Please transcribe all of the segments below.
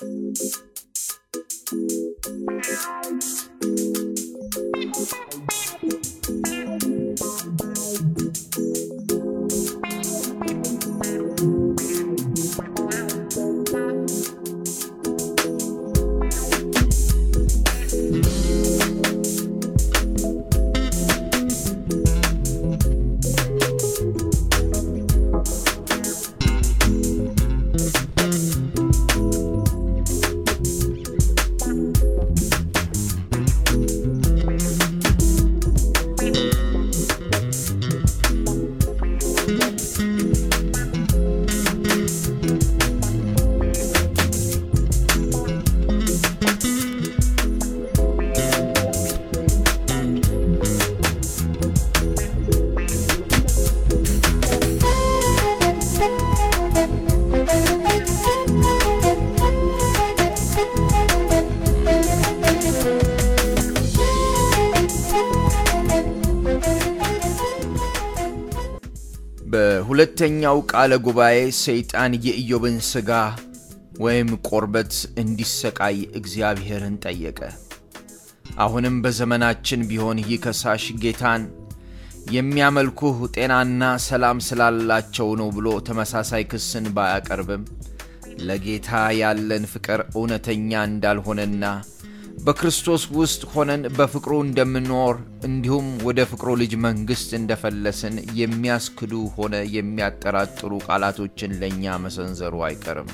በሁለተኛው ቃለ ጉባኤ ሰይጣን የኢዮብን ሥጋ ወይም ቆርበት እንዲሰቃይ እግዚአብሔርን ጠየቀ። አሁንም በዘመናችን ቢሆን ይህ ከሳሽ ጌታን የሚያመልኩህ ጤናና ሰላም ስላላቸው ነው ብሎ ተመሳሳይ ክስን ባያቀርብም ለጌታ ያለን ፍቅር እውነተኛ እንዳልሆነና በክርስቶስ ውስጥ ሆነን በፍቅሩ እንደምንኖር እንዲሁም ወደ ፍቅሩ ልጅ መንግሥት እንደፈለስን የሚያስክዱ ሆነ የሚያጠራጥሩ ቃላቶችን ለእኛ መሰንዘሩ አይቀርም።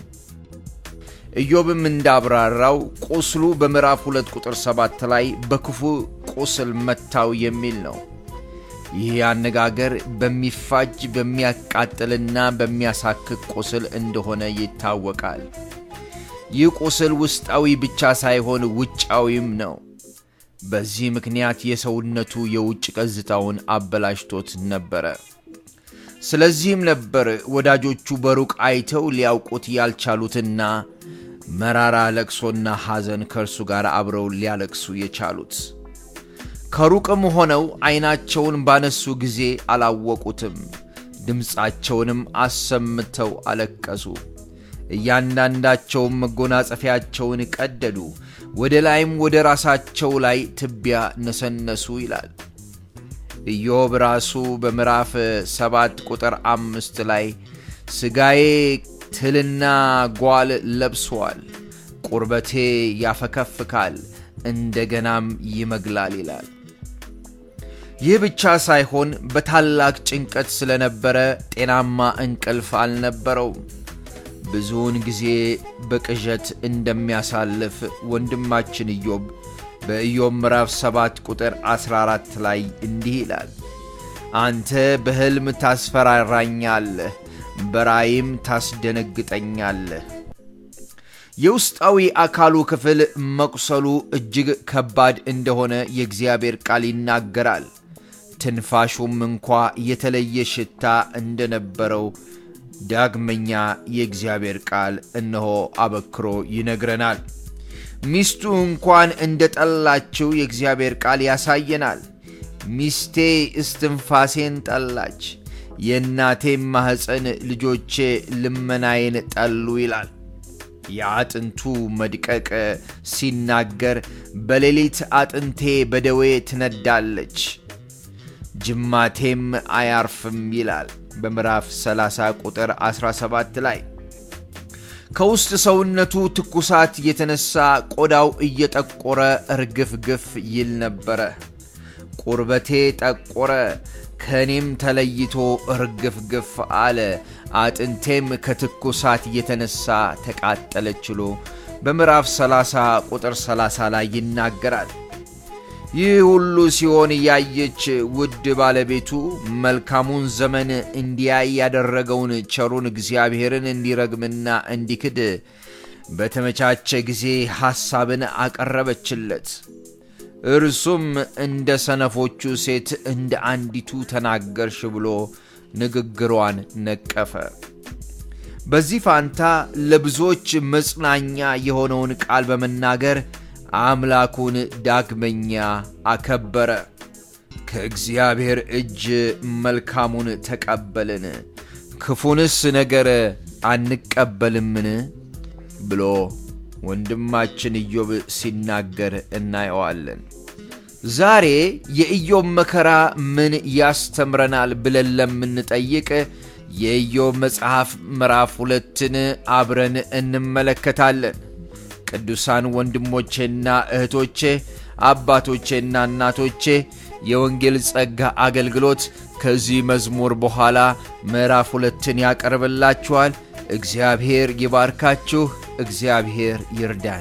ኢዮብም እንዳብራራው ቁስሉ በምዕራፍ ሁለት ቁጥር ሰባት ላይ በክፉ ቁስል መታው የሚል ነው። ይህ አነጋገር በሚፋጅ በሚያቃጥልና በሚያሳክክ ቁስል እንደሆነ ይታወቃል። ይህ ቁስል ውስጣዊ ብቻ ሳይሆን ውጫዊም ነው። በዚህ ምክንያት የሰውነቱ የውጭ ገጽታውን አበላሽቶት ነበረ። ስለዚህም ነበር ወዳጆቹ በሩቅ አይተው ሊያውቁት ያልቻሉትና መራራ ለቅሶና ሐዘን ከእርሱ ጋር አብረው ሊያለቅሱ የቻሉት። ከሩቅም ሆነው ዐይናቸውን ባነሱ ጊዜ አላወቁትም፣ ድምፃቸውንም አሰምተው አለቀሱ። እያንዳንዳቸውም መጎናጸፊያቸውን ቀደዱ፣ ወደ ላይም ወደ ራሳቸው ላይ ትቢያ ነሰነሱ ይላል። ኢዮብ ራሱ በምዕራፍ ሰባት ቁጥር አምስት ላይ ሥጋዬ ትልና ጓል ለብሷል፣ ቁርበቴ ያፈከፍካል፣ እንደገናም ይመግላል ይላል። ይህ ብቻ ሳይሆን በታላቅ ጭንቀት ስለነበረ ጤናማ እንቅልፍ አልነበረውም። ብዙውን ጊዜ በቅዠት እንደሚያሳልፍ ወንድማችን ኢዮብ በኢዮብ ምዕራፍ 7 ቁጥር 14 ላይ እንዲህ ይላል፣ አንተ በሕልም ታስፈራራኛለህ፣ በራእይም ታስደነግጠኛለህ። የውስጣዊ አካሉ ክፍል መቁሰሉ እጅግ ከባድ እንደሆነ የእግዚአብሔር ቃል ይናገራል። ትንፋሹም እንኳ የተለየ ሽታ እንደነበረው ዳግመኛ የእግዚአብሔር ቃል እነሆ አበክሮ ይነግረናል። ሚስቱ እንኳን እንደ ጠላችው የእግዚአብሔር ቃል ያሳየናል። ሚስቴ እስትንፋሴን ጠላች፣ የእናቴም ማኅፀን ልጆቼ ልመናዬን ጠሉ ይላል። የአጥንቱ መድቀቅ ሲናገር በሌሊት አጥንቴ በደዌ ትነዳለች፣ ጅማቴም አያርፍም ይላል በምዕራፍ 30 ቁጥር 17 ላይ ከውስጥ ሰውነቱ ትኩሳት የተነሳ ቆዳው እየጠቆረ እርግፍግፍ ይል ነበረ። ቁርበቴ ጠቆረ፣ ከእኔም ተለይቶ እርግፍግፍ አለ፣ አጥንቴም ከትኩሳት የተነሳ ተቃጠለች ብሎ በምዕራፍ 30 ቁጥር 30 ላይ ይናገራል። ይህ ሁሉ ሲሆን ያየች ውድ ባለቤቱ መልካሙን ዘመን እንዲያይ ያደረገውን ቸሩን እግዚአብሔርን እንዲረግምና እንዲክድ በተመቻቸ ጊዜ ሐሳብን አቀረበችለት። እርሱም እንደ ሰነፎቹ ሴት እንደ አንዲቱ ተናገርሽ ብሎ ንግግሯን ነቀፈ። በዚህ ፋንታ ለብዙዎች መጽናኛ የሆነውን ቃል በመናገር አምላኩን ዳግመኛ አከበረ። ከእግዚአብሔር እጅ መልካሙን ተቀበልን፣ ክፉንስ ነገር አንቀበልምን ብሎ ወንድማችን ኢዮብ ሲናገር እናየዋለን። ዛሬ የኢዮብ መከራ ምን ያስተምረናል ብለን ለምንጠይቅ የኢዮብ መጽሐፍ ምዕራፍ ሁለትን አብረን እንመለከታለን። ቅዱሳን ወንድሞቼና እህቶቼ፣ አባቶቼና እናቶቼ የወንጌል ጸጋ አገልግሎት ከዚህ መዝሙር በኋላ ምዕራፍ ሁለትን ያቀርብላችኋል። እግዚአብሔር ይባርካችሁ። እግዚአብሔር ይርዳን።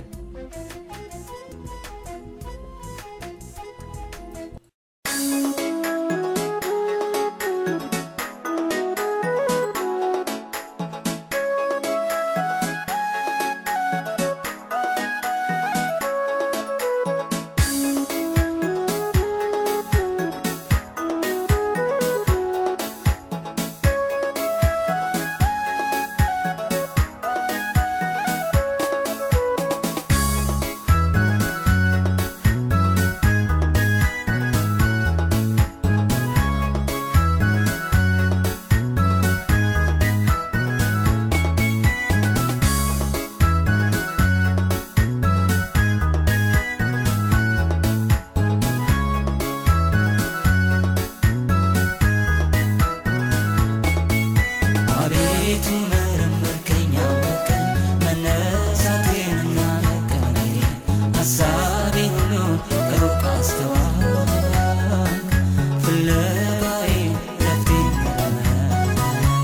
አቤቱ መረመርከኝ አወቅከኝ መነሳቴንና መቀመጤን ሐሳቤን ሁሉ ከሩቅ አስተዋልክ ፍለጋዬን ረፍቴን መረመርክ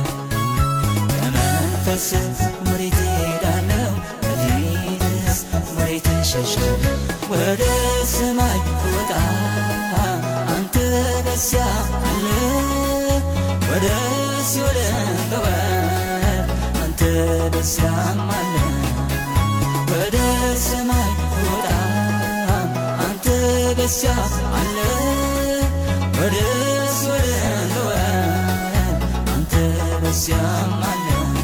ከመንፈስህ ወዴት እሄዳለሁ በፊትህስ ወዴት እሸሻለሁ ወደ ሰማይ ወጣ አንተ በዚያ አለ ወደ ሲኦል ገባህ አንተ በዚያም አለ ወደ ሰማይ ወጣ አንተ በዚያ አለ ወደ ሲኦል ገባህ አንተ በዚያም አለ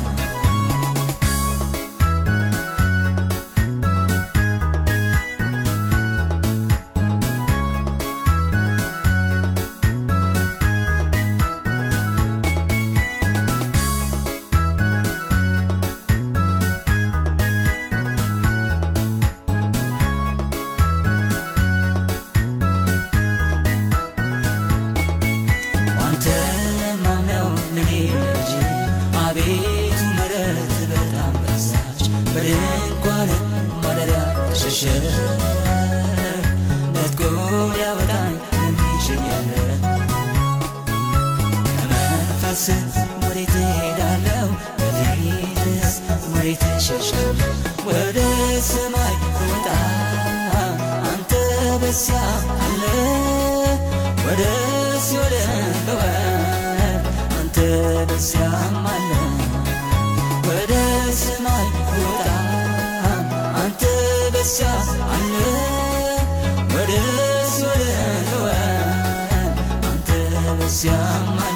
አንተ ማምነው ለኔ ልጅ አቤቱ ምሕረት በጣም በዛች በድንኳን ማደሪያ ተሸሸግ ነጥቆ ሊያወጣኝ የሚችል የለም ከመንፈስህ ወዴት እሄዳለሁ በፊትህስ ወዴት እሸሻለሁ ወደ ሰማይ ወጣ አንተ በዚያ አለ ወደ ሲኦል ገባህ አንተ በዚያም አለ ወደ ሰማይ ወጣ አንተ በዚያ አለ ወደ ሲኦል ገባህ አንተ በዚያም አለ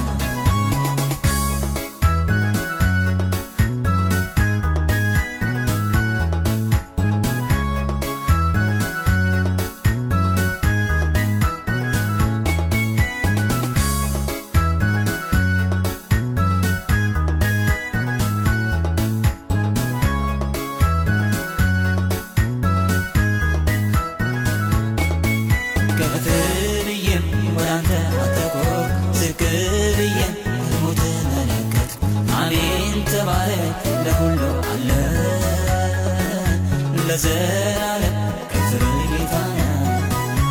ከፍ ብዬም ወደ አንተ አተኮር ዝቅ ብዬም ሞት መለከት አሜን ተባረክ ለሁሉ አለ ለዘላለም ከፍር ጌታ ነህ።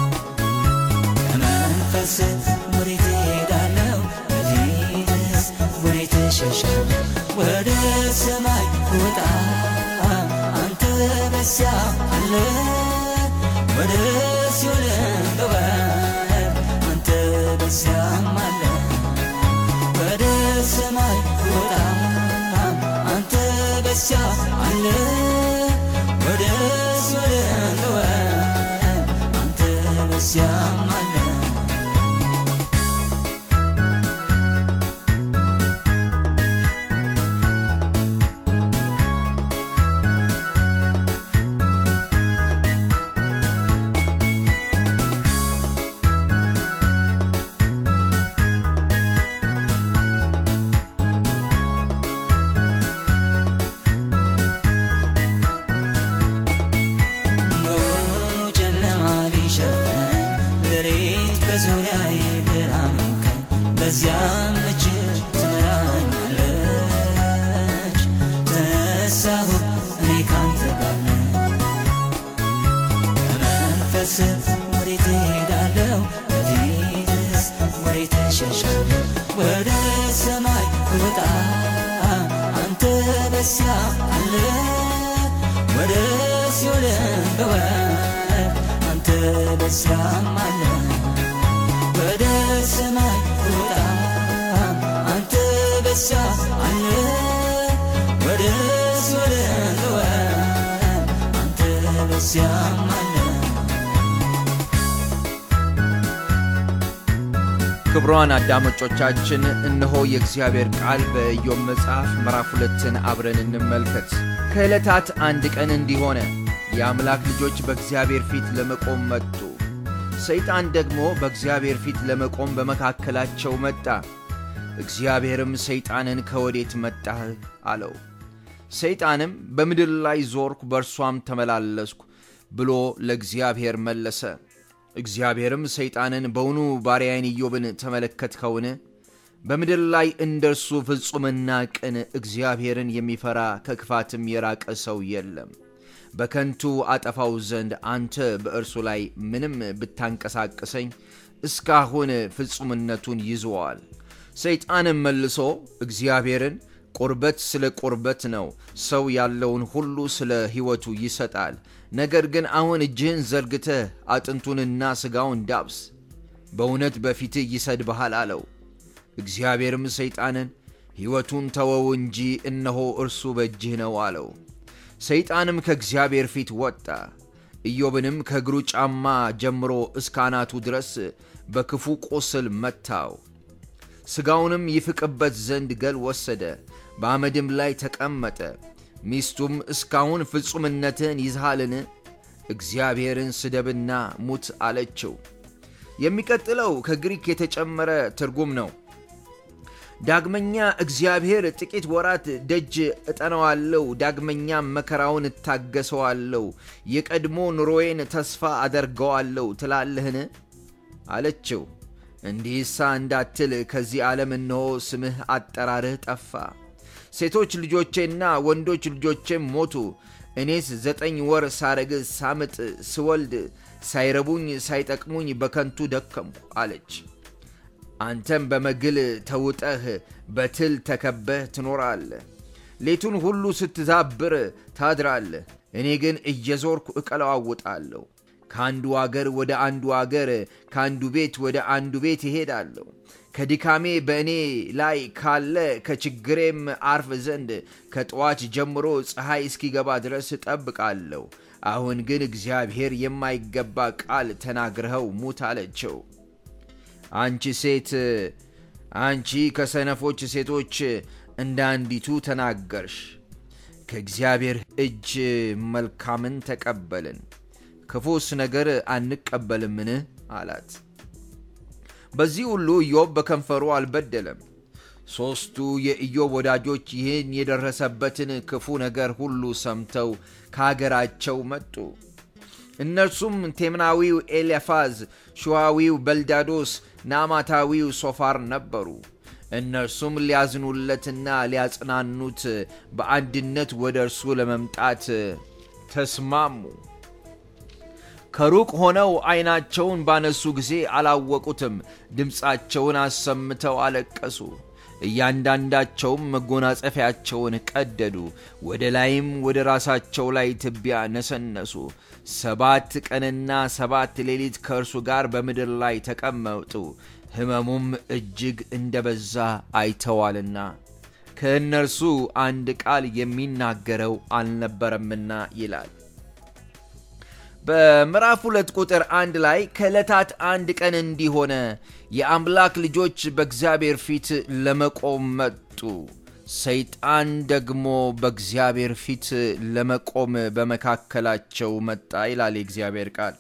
ከመንፈስህ ወዴት እሄዳለሁ በፊትህስ ወዴት እሸሻለሁ ወደ ሰማይ ወጣ አንተ በዚያ አለ ወደ ሲኦል ገባህ አንተ በዚያም አለ ወደ ሰማይ ወጣ አንተ በዚያ አለ ወደ ሲኦል ገባህ አንተ በዚያም አለ በዙሪያዬ ብርሃን ቀን በዚያም እጅግ ትመራኛለች ተነሳሁ እኔ ካንተ ጋር ነኝ በመንፈስ ወዴት እሄዳለሁ በፊትስ ወዴት እሸሻለሁ ወደ ሰማይ ወጣ አንተ በዚያ አለ ወደ ሲኦልም ብወርድ አንተ በዚያም አለ ወደ ሰማይ ወጣ አንተ በዚያ አለ ወደ ሲኦልም ብወርድ አንተ በዚያም አለ ክቡራን አዳማጮቻችን እነሆ የእግዚአብሔር ቃል በኢዮብ መጽሐፍ ምዕራፍ ሁለትን አብረን እንመልከት። ከዕለታት አንድ ቀን እንዲህ ሆነ፣ የአምላክ ልጆች በእግዚአብሔር ፊት ለመቆም መጡ። ሰይጣን ደግሞ በእግዚአብሔር ፊት ለመቆም በመካከላቸው መጣ። እግዚአብሔርም ሰይጣንን ከወዴት መጣህ አለው። ሰይጣንም በምድር ላይ ዞርኩ፣ በእርሷም ተመላለስኩ ብሎ ለእግዚአብሔር መለሰ። እግዚአብሔርም ሰይጣንን በውኑ ባሪያዬን ኢዮብን ተመለከትከውን? በምድር ላይ እንደ እርሱ ፍጹምና ቅን እግዚአብሔርን የሚፈራ ከክፋትም የራቀ ሰው የለም። በከንቱ አጠፋው ዘንድ አንተ በእርሱ ላይ ምንም ብታንቀሳቅሰኝ እስካሁን ፍጹምነቱን ይዘዋል። ሰይጣንም መልሶ እግዚአብሔርን ቁርበት ስለ ቁርበት ነው፣ ሰው ያለውን ሁሉ ስለ ሕይወቱ ይሰጣል። ነገር ግን አሁን እጅህን ዘርግተህ አጥንቱንና ሥጋውን ዳብስ፣ በእውነት በፊትህ ይሰድብሃል አለው። እግዚአብሔርም ሰይጣንን ሕይወቱን ተወው እንጂ እነሆ እርሱ በእጅህ ነው አለው። ሰይጣንም ከእግዚአብሔር ፊት ወጣ፣ ኢዮብንም ከእግሩ ጫማ ጀምሮ እስከ አናቱ ድረስ በክፉ ቁስል መታው። ሥጋውንም ይፍቅበት ዘንድ ገል ወሰደ፣ በአመድም ላይ ተቀመጠ። ሚስቱም እስካሁን ፍጹምነትህን ይዝሃልን? እግዚአብሔርን ስደብና ሙት አለችው። የሚቀጥለው ከግሪክ የተጨመረ ትርጉም ነው። ዳግመኛ እግዚአብሔር ጥቂት ወራት ደጅ እጠነዋለሁ፣ ዳግመኛም መከራውን እታገሰዋለሁ፣ የቀድሞ ኑሮዬን ተስፋ አደርገዋለሁ ትላለህን? አለችው። እንዲህሳ እንዳትል ከዚህ ዓለም እነሆ ስምህ አጠራርህ ጠፋ። ሴቶች ልጆቼና ወንዶች ልጆቼም ሞቱ። እኔስ ዘጠኝ ወር ሳረግዝ ሳምጥ ስወልድ ሳይረቡኝ ሳይጠቅሙኝ በከንቱ ደከምኩ አለች። አንተም በመግል ተውጠህ በትል ተከበህ ትኖራለህ። ሌቱን ሁሉ ስትዛብር ታድራለህ። እኔ ግን እየዞርኩ እቀለዋውጣለሁ። ከአንዱ አገር ወደ አንዱ አገር፣ ከአንዱ ቤት ወደ አንዱ ቤት ይሄዳለሁ። ከድካሜ በእኔ ላይ ካለ ከችግሬም አርፍ ዘንድ ከጠዋት ጀምሮ ፀሐይ እስኪገባ ድረስ እጠብቃለሁ። አሁን ግን እግዚአብሔር የማይገባ ቃል ተናግረኸው ሙት አለችው። አንቺ ሴት አንቺ ከሰነፎች ሴቶች እንደ አንዲቱ ተናገርሽ። ከእግዚአብሔር እጅ መልካምን ተቀበልን፣ ክፉስ ነገር አንቀበልምን? አላት። በዚህ ሁሉ ኢዮብ በከንፈሩ አልበደለም። ሦስቱ የኢዮብ ወዳጆች ይህን የደረሰበትን ክፉ ነገር ሁሉ ሰምተው ከአገራቸው መጡ። እነርሱም ቴምናዊው ኤልያፋዝ፣ ሹዋዊው በልዳዶስ፣ ናማታዊው ሶፋር ነበሩ። እነርሱም ሊያዝኑለትና ሊያጽናኑት በአንድነት ወደ እርሱ ለመምጣት ተስማሙ። ከሩቅ ሆነው ዐይናቸውን ባነሱ ጊዜ አላወቁትም። ድምፃቸውን አሰምተው አለቀሱ። እያንዳንዳቸውም መጎናጸፊያቸውን ቀደዱ፣ ወደ ላይም ወደ ራሳቸው ላይ ትቢያ ነሰነሱ። ሰባት ቀንና ሰባት ሌሊት ከእርሱ ጋር በምድር ላይ ተቀመጡ፣ ሕመሙም እጅግ እንደ በዛ አይተዋልና ከእነርሱ አንድ ቃል የሚናገረው አልነበረምና ይላል። በምዕራፍ ሁለት ቁጥር አንድ ላይ ከዕለታት አንድ ቀን እንዲህ ሆነ፣ የአምላክ ልጆች በእግዚአብሔር ፊት ለመቆም መጡ፣ ሰይጣን ደግሞ በእግዚአብሔር ፊት ለመቆም በመካከላቸው መጣ ይላል የእግዚአብሔር ቃል።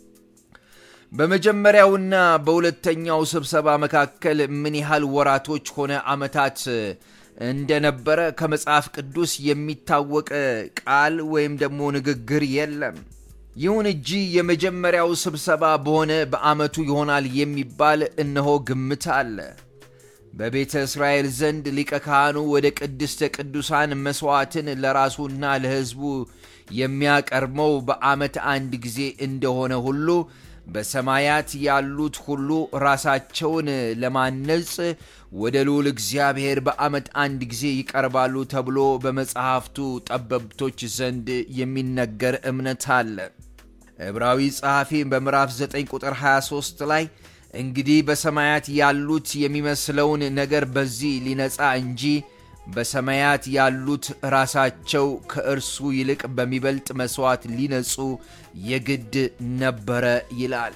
በመጀመሪያውና በሁለተኛው ስብሰባ መካከል ምን ያህል ወራቶች ሆነ ዓመታት እንደነበረ ከመጽሐፍ ቅዱስ የሚታወቅ ቃል ወይም ደግሞ ንግግር የለም። ይሁን እንጂ የመጀመሪያው ስብሰባ በሆነ በዓመቱ ይሆናል የሚባል እነሆ ግምት አለ። በቤተ እስራኤል ዘንድ ሊቀ ካህኑ ወደ ቅድስተ ቅዱሳን መሥዋዕትን ለራሱና ለሕዝቡ የሚያቀርበው በዓመት አንድ ጊዜ እንደሆነ ሁሉ በሰማያት ያሉት ሁሉ ራሳቸውን ለማነጽ ወደ ልዑል እግዚአብሔር በዓመት አንድ ጊዜ ይቀርባሉ ተብሎ በመጽሐፍቱ ጠበብቶች ዘንድ የሚነገር እምነት አለ። ዕብራዊ ጸሐፊ በምዕራፍ 9 ቁጥር 23 ላይ እንግዲህ በሰማያት ያሉት የሚመስለውን ነገር በዚህ ሊነጻ እንጂ በሰማያት ያሉት ራሳቸው ከእርሱ ይልቅ በሚበልጥ መሥዋዕት ሊነጹ የግድ ነበረ ይላል።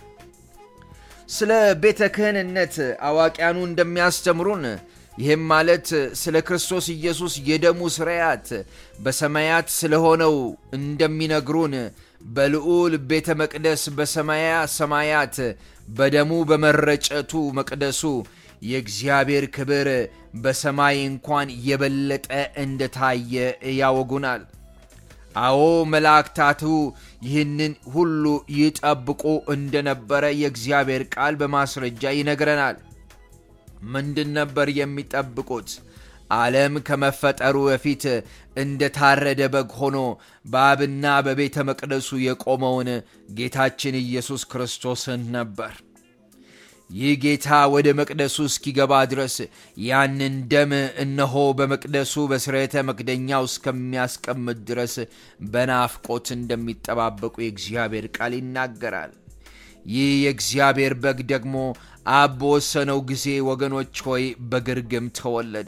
ስለ ቤተ ክህንነት አዋቂያኑ እንደሚያስተምሩን ይህም ማለት ስለ ክርስቶስ ኢየሱስ የደሙ ስርያት በሰማያት ስለሆነው እንደሚነግሩን በልዑል ቤተ መቅደስ በሰማያ ሰማያት በደሙ በመረጨቱ መቅደሱ የእግዚአብሔር ክብር በሰማይ እንኳን የበለጠ እንደታየ ያወጉናል። አዎ መላእክታቱ ይህንን ሁሉ ይጠብቁ እንደነበረ የእግዚአብሔር ቃል በማስረጃ ይነግረናል። ምንድን ነበር የሚጠብቁት? ዓለም ከመፈጠሩ በፊት እንደ ታረደ በግ ሆኖ በአብና በቤተ መቅደሱ የቆመውን ጌታችን ኢየሱስ ክርስቶስን ነበር። ይህ ጌታ ወደ መቅደሱ እስኪገባ ድረስ ያንን ደም እነሆ በመቅደሱ በስርየተ መክደኛው እስከሚያስቀምጥ ድረስ በናፍቆት እንደሚጠባበቁ የእግዚአብሔር ቃል ይናገራል። ይህ የእግዚአብሔር በግ ደግሞ አብ በወሰነው ጊዜ ወገኖች ሆይ በግርግም ተወለደ።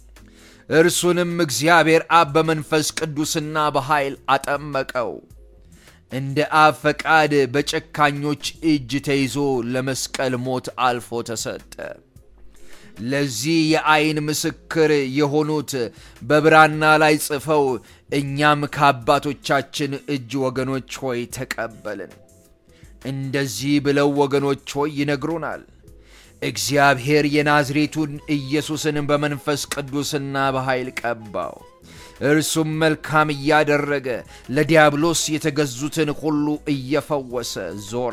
እርሱንም እግዚአብሔር አብ በመንፈስ ቅዱስና በኃይል አጠመቀው። እንደ አብ ፈቃድ በጨካኞች እጅ ተይዞ ለመስቀል ሞት አልፎ ተሰጠ። ለዚህ የአይን ምስክር የሆኑት በብራና ላይ ጽፈው እኛም ከአባቶቻችን እጅ ወገኖች ሆይ ተቀበልን። እንደዚህ ብለው ወገኖች ሆይ ይነግሩናል። እግዚአብሔር የናዝሬቱን ኢየሱስን በመንፈስ ቅዱስና በኃይል ቀባው። እርሱም መልካም እያደረገ ለዲያብሎስ የተገዙትን ሁሉ እየፈወሰ ዞረ።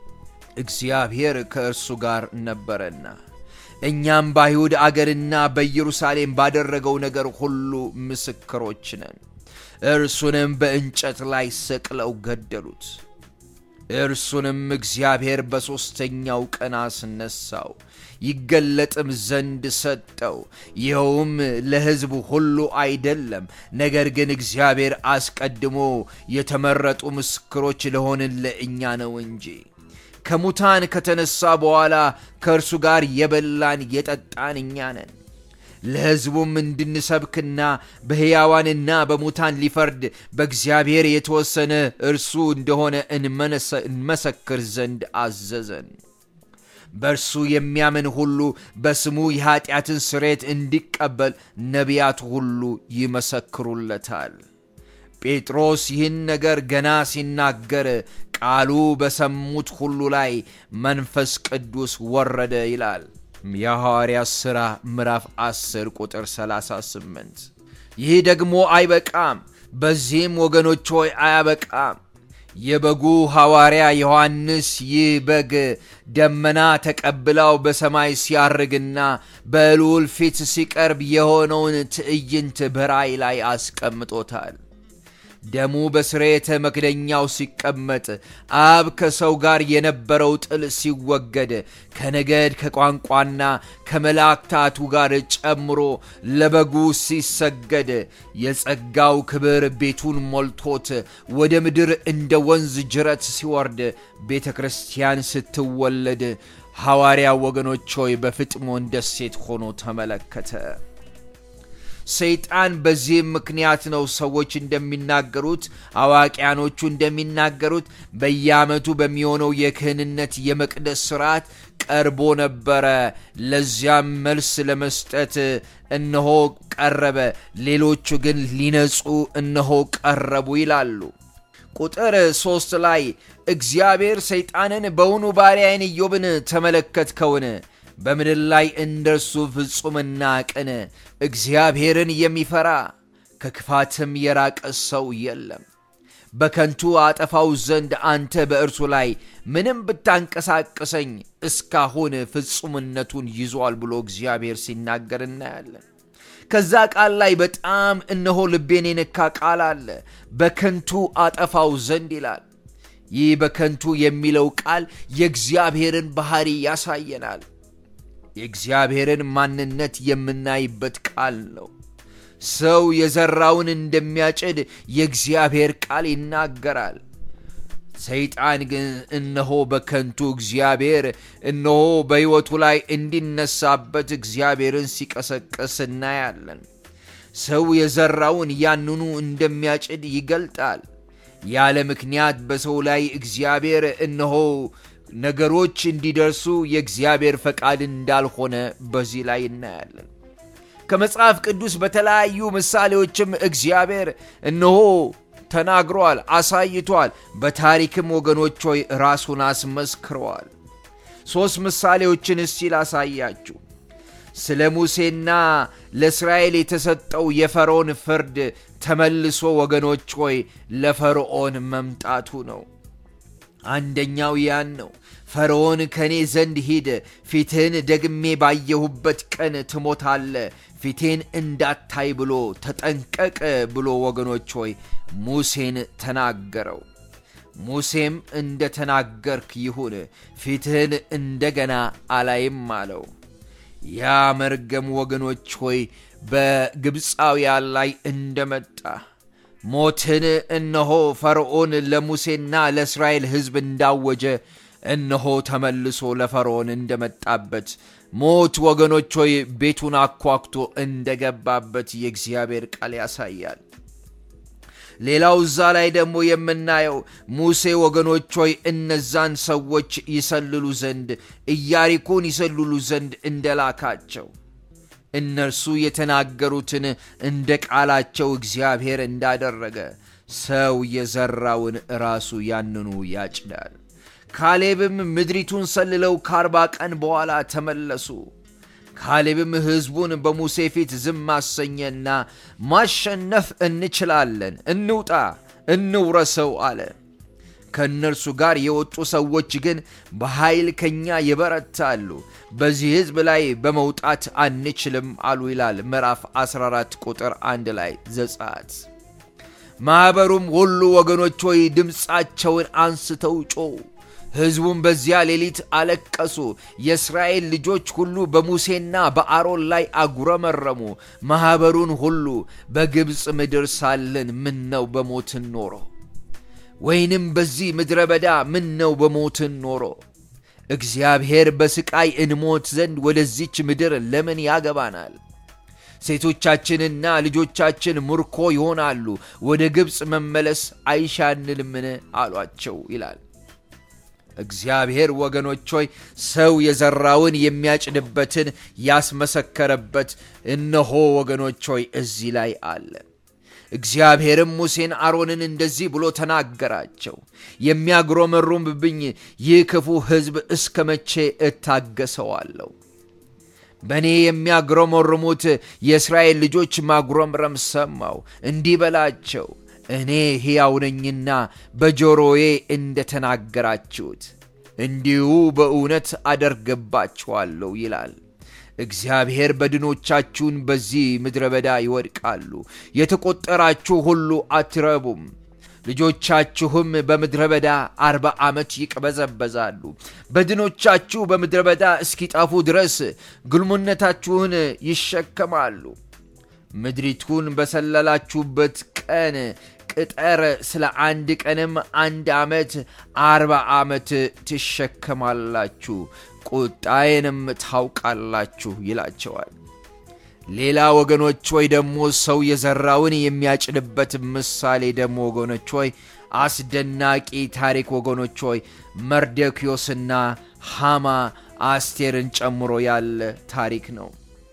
እግዚአብሔር ከእርሱ ጋር ነበረና እኛም በአይሁድ አገርና በኢየሩሳሌም ባደረገው ነገር ሁሉ ምስክሮች ነን። እርሱንም በእንጨት ላይ ሰቅለው ገደሉት። እርሱንም እግዚአብሔር በሦስተኛው ቀን አስነሳው፣ ይገለጥም ዘንድ ሰጠው። ይኸውም ለሕዝብ ሁሉ አይደለም፣ ነገር ግን እግዚአብሔር አስቀድሞ የተመረጡ ምስክሮች ለሆንን ለእኛ ነው እንጂ። ከሙታን ከተነሳ በኋላ ከእርሱ ጋር የበላን የጠጣን እኛ ነን። ለሕዝቡም እንድንሰብክና በሕያዋንና በሙታን ሊፈርድ በእግዚአብሔር የተወሰነ እርሱ እንደሆነ እንመሰክር ዘንድ አዘዘን። በእርሱ የሚያምን ሁሉ በስሙ የኀጢአትን ስሬት እንዲቀበል ነቢያት ሁሉ ይመሰክሩለታል። ጴጥሮስ ይህን ነገር ገና ሲናገር ቃሉ በሰሙት ሁሉ ላይ መንፈስ ቅዱስ ወረደ ይላል። የሐዋርያት ሥራ ምዕራፍ 10 ቁጥር 38። ይህ ደግሞ አይበቃም። በዚህም ወገኖች ሆይ አያበቃም። የበጉ ሐዋርያ ዮሐንስ ይህ በግ ደመና ተቀብላው በሰማይ ሲያርግና በልዑል ፊት ሲቀርብ የሆነውን ትዕይንት በራእይ ላይ አስቀምጦታል። ደሙ በስርየተ መክደኛው ሲቀመጥ አብ ከሰው ጋር የነበረው ጥል ሲወገድ ከነገድ ከቋንቋና ከመላእክታቱ ጋር ጨምሮ ለበጉ ሲሰገድ የጸጋው ክብር ቤቱን ሞልቶት ወደ ምድር እንደ ወንዝ ጅረት ሲወርድ ቤተ ክርስቲያን ስትወለድ ሐዋርያ ወገኖች ሆይ በፍጥሞን ደሴት ሆኖ ተመለከተ። ሰይጣን በዚህም ምክንያት ነው ሰዎች እንደሚናገሩት አዋቂያኖቹ እንደሚናገሩት በየዓመቱ በሚሆነው የክህንነት የመቅደስ ስርዓት ቀርቦ ነበረ። ለዚያም መልስ ለመስጠት እነሆ ቀረበ፣ ሌሎቹ ግን ሊነጹ እነሆ ቀረቡ ይላሉ። ቁጥር ሦስት ላይ እግዚአብሔር ሰይጣንን በውኑ ባሪያዬን ኢዮብን ተመለከትከውን? በምድር ላይ እንደርሱ ፍጹምና ቅን እግዚአብሔርን የሚፈራ ከክፋትም የራቀ ሰው የለም። በከንቱ አጠፋው ዘንድ አንተ በእርሱ ላይ ምንም ብታንቀሳቅሰኝ እስካሁን ፍጹምነቱን ይዟል ብሎ እግዚአብሔር ሲናገር እናያለን። ከዛ ቃል ላይ በጣም እነሆ ልቤን የነካ ቃል አለ። በከንቱ አጠፋው ዘንድ ይላል። ይህ በከንቱ የሚለው ቃል የእግዚአብሔርን ባህሪ ያሳየናል። የእግዚአብሔርን ማንነት የምናይበት ቃል ነው። ሰው የዘራውን እንደሚያጭድ የእግዚአብሔር ቃል ይናገራል። ሰይጣን ግን እነሆ በከንቱ እግዚአብሔር እነሆ በሕይወቱ ላይ እንዲነሳበት እግዚአብሔርን ሲቀሰቅስ እናያለን። ሰው የዘራውን ያንኑ እንደሚያጭድ ይገልጣል። ያለ ምክንያት በሰው ላይ እግዚአብሔር እነሆ ነገሮች እንዲደርሱ የእግዚአብሔር ፈቃድ እንዳልሆነ በዚህ ላይ እናያለን። ከመጽሐፍ ቅዱስ በተለያዩ ምሳሌዎችም እግዚአብሔር እነሆ ተናግሯል፣ አሳይቷል። በታሪክም ወገኖች ሆይ ራሱን አስመስክረዋል። ሦስት ምሳሌዎችን እስቲ ላሳያችሁ። ስለ ሙሴና ለእስራኤል የተሰጠው የፈርዖን ፍርድ ተመልሶ ወገኖች ሆይ ለፈርዖን መምጣቱ ነው። አንደኛው ያን ነው። ፈርዖን ከእኔ ዘንድ ሂድ፣ ፊትህን ደግሜ ባየሁበት ቀን ትሞታለ፣ ፊቴን እንዳታይ ብሎ ተጠንቀቅ ብሎ ወገኖች ሆይ ሙሴን ተናገረው። ሙሴም እንደ ተናገርክ ይሁን፣ ፊትህን እንደገና አላይም አለው። ያ መርገም ወገኖች ሆይ በግብፃውያን ላይ እንደመጣ ሞትን እነሆ ፈርዖን ለሙሴና ለእስራኤል ሕዝብ እንዳወጀ እነሆ ተመልሶ ለፈርዖን እንደመጣበት ሞት ወገኖች ሆይ ቤቱን አኳኩቶ እንደገባበት የእግዚአብሔር ቃል ያሳያል። ሌላው እዛ ላይ ደግሞ የምናየው ሙሴ ወገኖች ሆይ እነዛን ሰዎች ይሰልሉ ዘንድ ኢያሪኮን ይሰልሉ ዘንድ እንደላካቸው እነርሱ የተናገሩትን እንደ ቃላቸው እግዚአብሔር እንዳደረገ ሰው የዘራውን ራሱ ያንኑ ያጭዳል። ካሌብም ምድሪቱን ሰልለው ከአርባ ቀን በኋላ ተመለሱ። ካሌብም ሕዝቡን በሙሴ ፊት ዝም አሰኘና ማሸነፍ እንችላለን፣ እንውጣ፣ እንውረሰው አለ። ከእነርሱ ጋር የወጡ ሰዎች ግን በኃይል ከኛ ይበረታሉ፣ በዚህ ሕዝብ ላይ በመውጣት አንችልም አሉ ይላል ምዕራፍ 14 ቁጥር 1 ላይ ዘጸአት። ማኅበሩም ሁሉ ወገኖች ሆይ ድምፃቸውን አንስተው ጮኹ። ሕዝቡም በዚያ ሌሊት አለቀሱ። የእስራኤል ልጆች ሁሉ በሙሴና በአሮን ላይ አጉረመረሙ። ማኅበሩን ሁሉ በግብፅ ምድር ሳለን ምን ነው በሞትን ኖሮ ወይንም በዚህ ምድረ በዳ ምን ነው በሞትን ኖሮ እግዚአብሔር በስቃይ እንሞት ዘንድ ወደዚች ምድር ለምን ያገባናል? ሴቶቻችንና ልጆቻችን ምርኮ ይሆናሉ፣ ወደ ግብፅ መመለስ አይሻንልምን አሏቸው ይላል። እግዚአብሔር ወገኖች ሆይ ሰው የዘራውን የሚያጭድበትን ያስመሰከረበት እነሆ ወገኖች ሆይ እዚህ ላይ አለ። እግዚአብሔርም ሙሴን አሮንን እንደዚህ ብሎ ተናገራቸው። የሚያጉረመርሙብኝ ይህ ክፉ ሕዝብ እስከ መቼ እታገሰዋለሁ? በእኔ የሚያጉረመርሙት የእስራኤል ልጆች ማጉረምረም ሰማው። እንዲህ በላቸው እኔ ሕያው ነኝና በጆሮዬ እንደ ተናገራችሁት እንዲሁ በእውነት አደርግባችኋለሁ ይላል እግዚአብሔር። በድኖቻችሁን በዚህ ምድረ በዳ ይወድቃሉ፣ የተቆጠራችሁ ሁሉ አትረቡም። ልጆቻችሁም በምድረ በዳ አርባ ዓመት ይቅበዘበዛሉ። በድኖቻችሁ በምድረ በዳ እስኪጠፉ ድረስ ግልሙነታችሁን ይሸከማሉ። ምድሪቱን በሰለላችሁበት ቀን ቅጠር ስለ አንድ ቀንም አንድ ዓመት አርባ ዓመት ትሸከማላችሁ፣ ቁጣዬንም ታውቃላችሁ ይላቸዋል። ሌላ ወገኖች ሆይ ደግሞ ሰው የዘራውን የሚያጭድበት ምሳሌ ደግሞ ወገኖች ሆይ አስደናቂ ታሪክ ወገኖች ሆይ መርዶክዮስና ሃማ አስቴርን ጨምሮ ያለ ታሪክ ነው።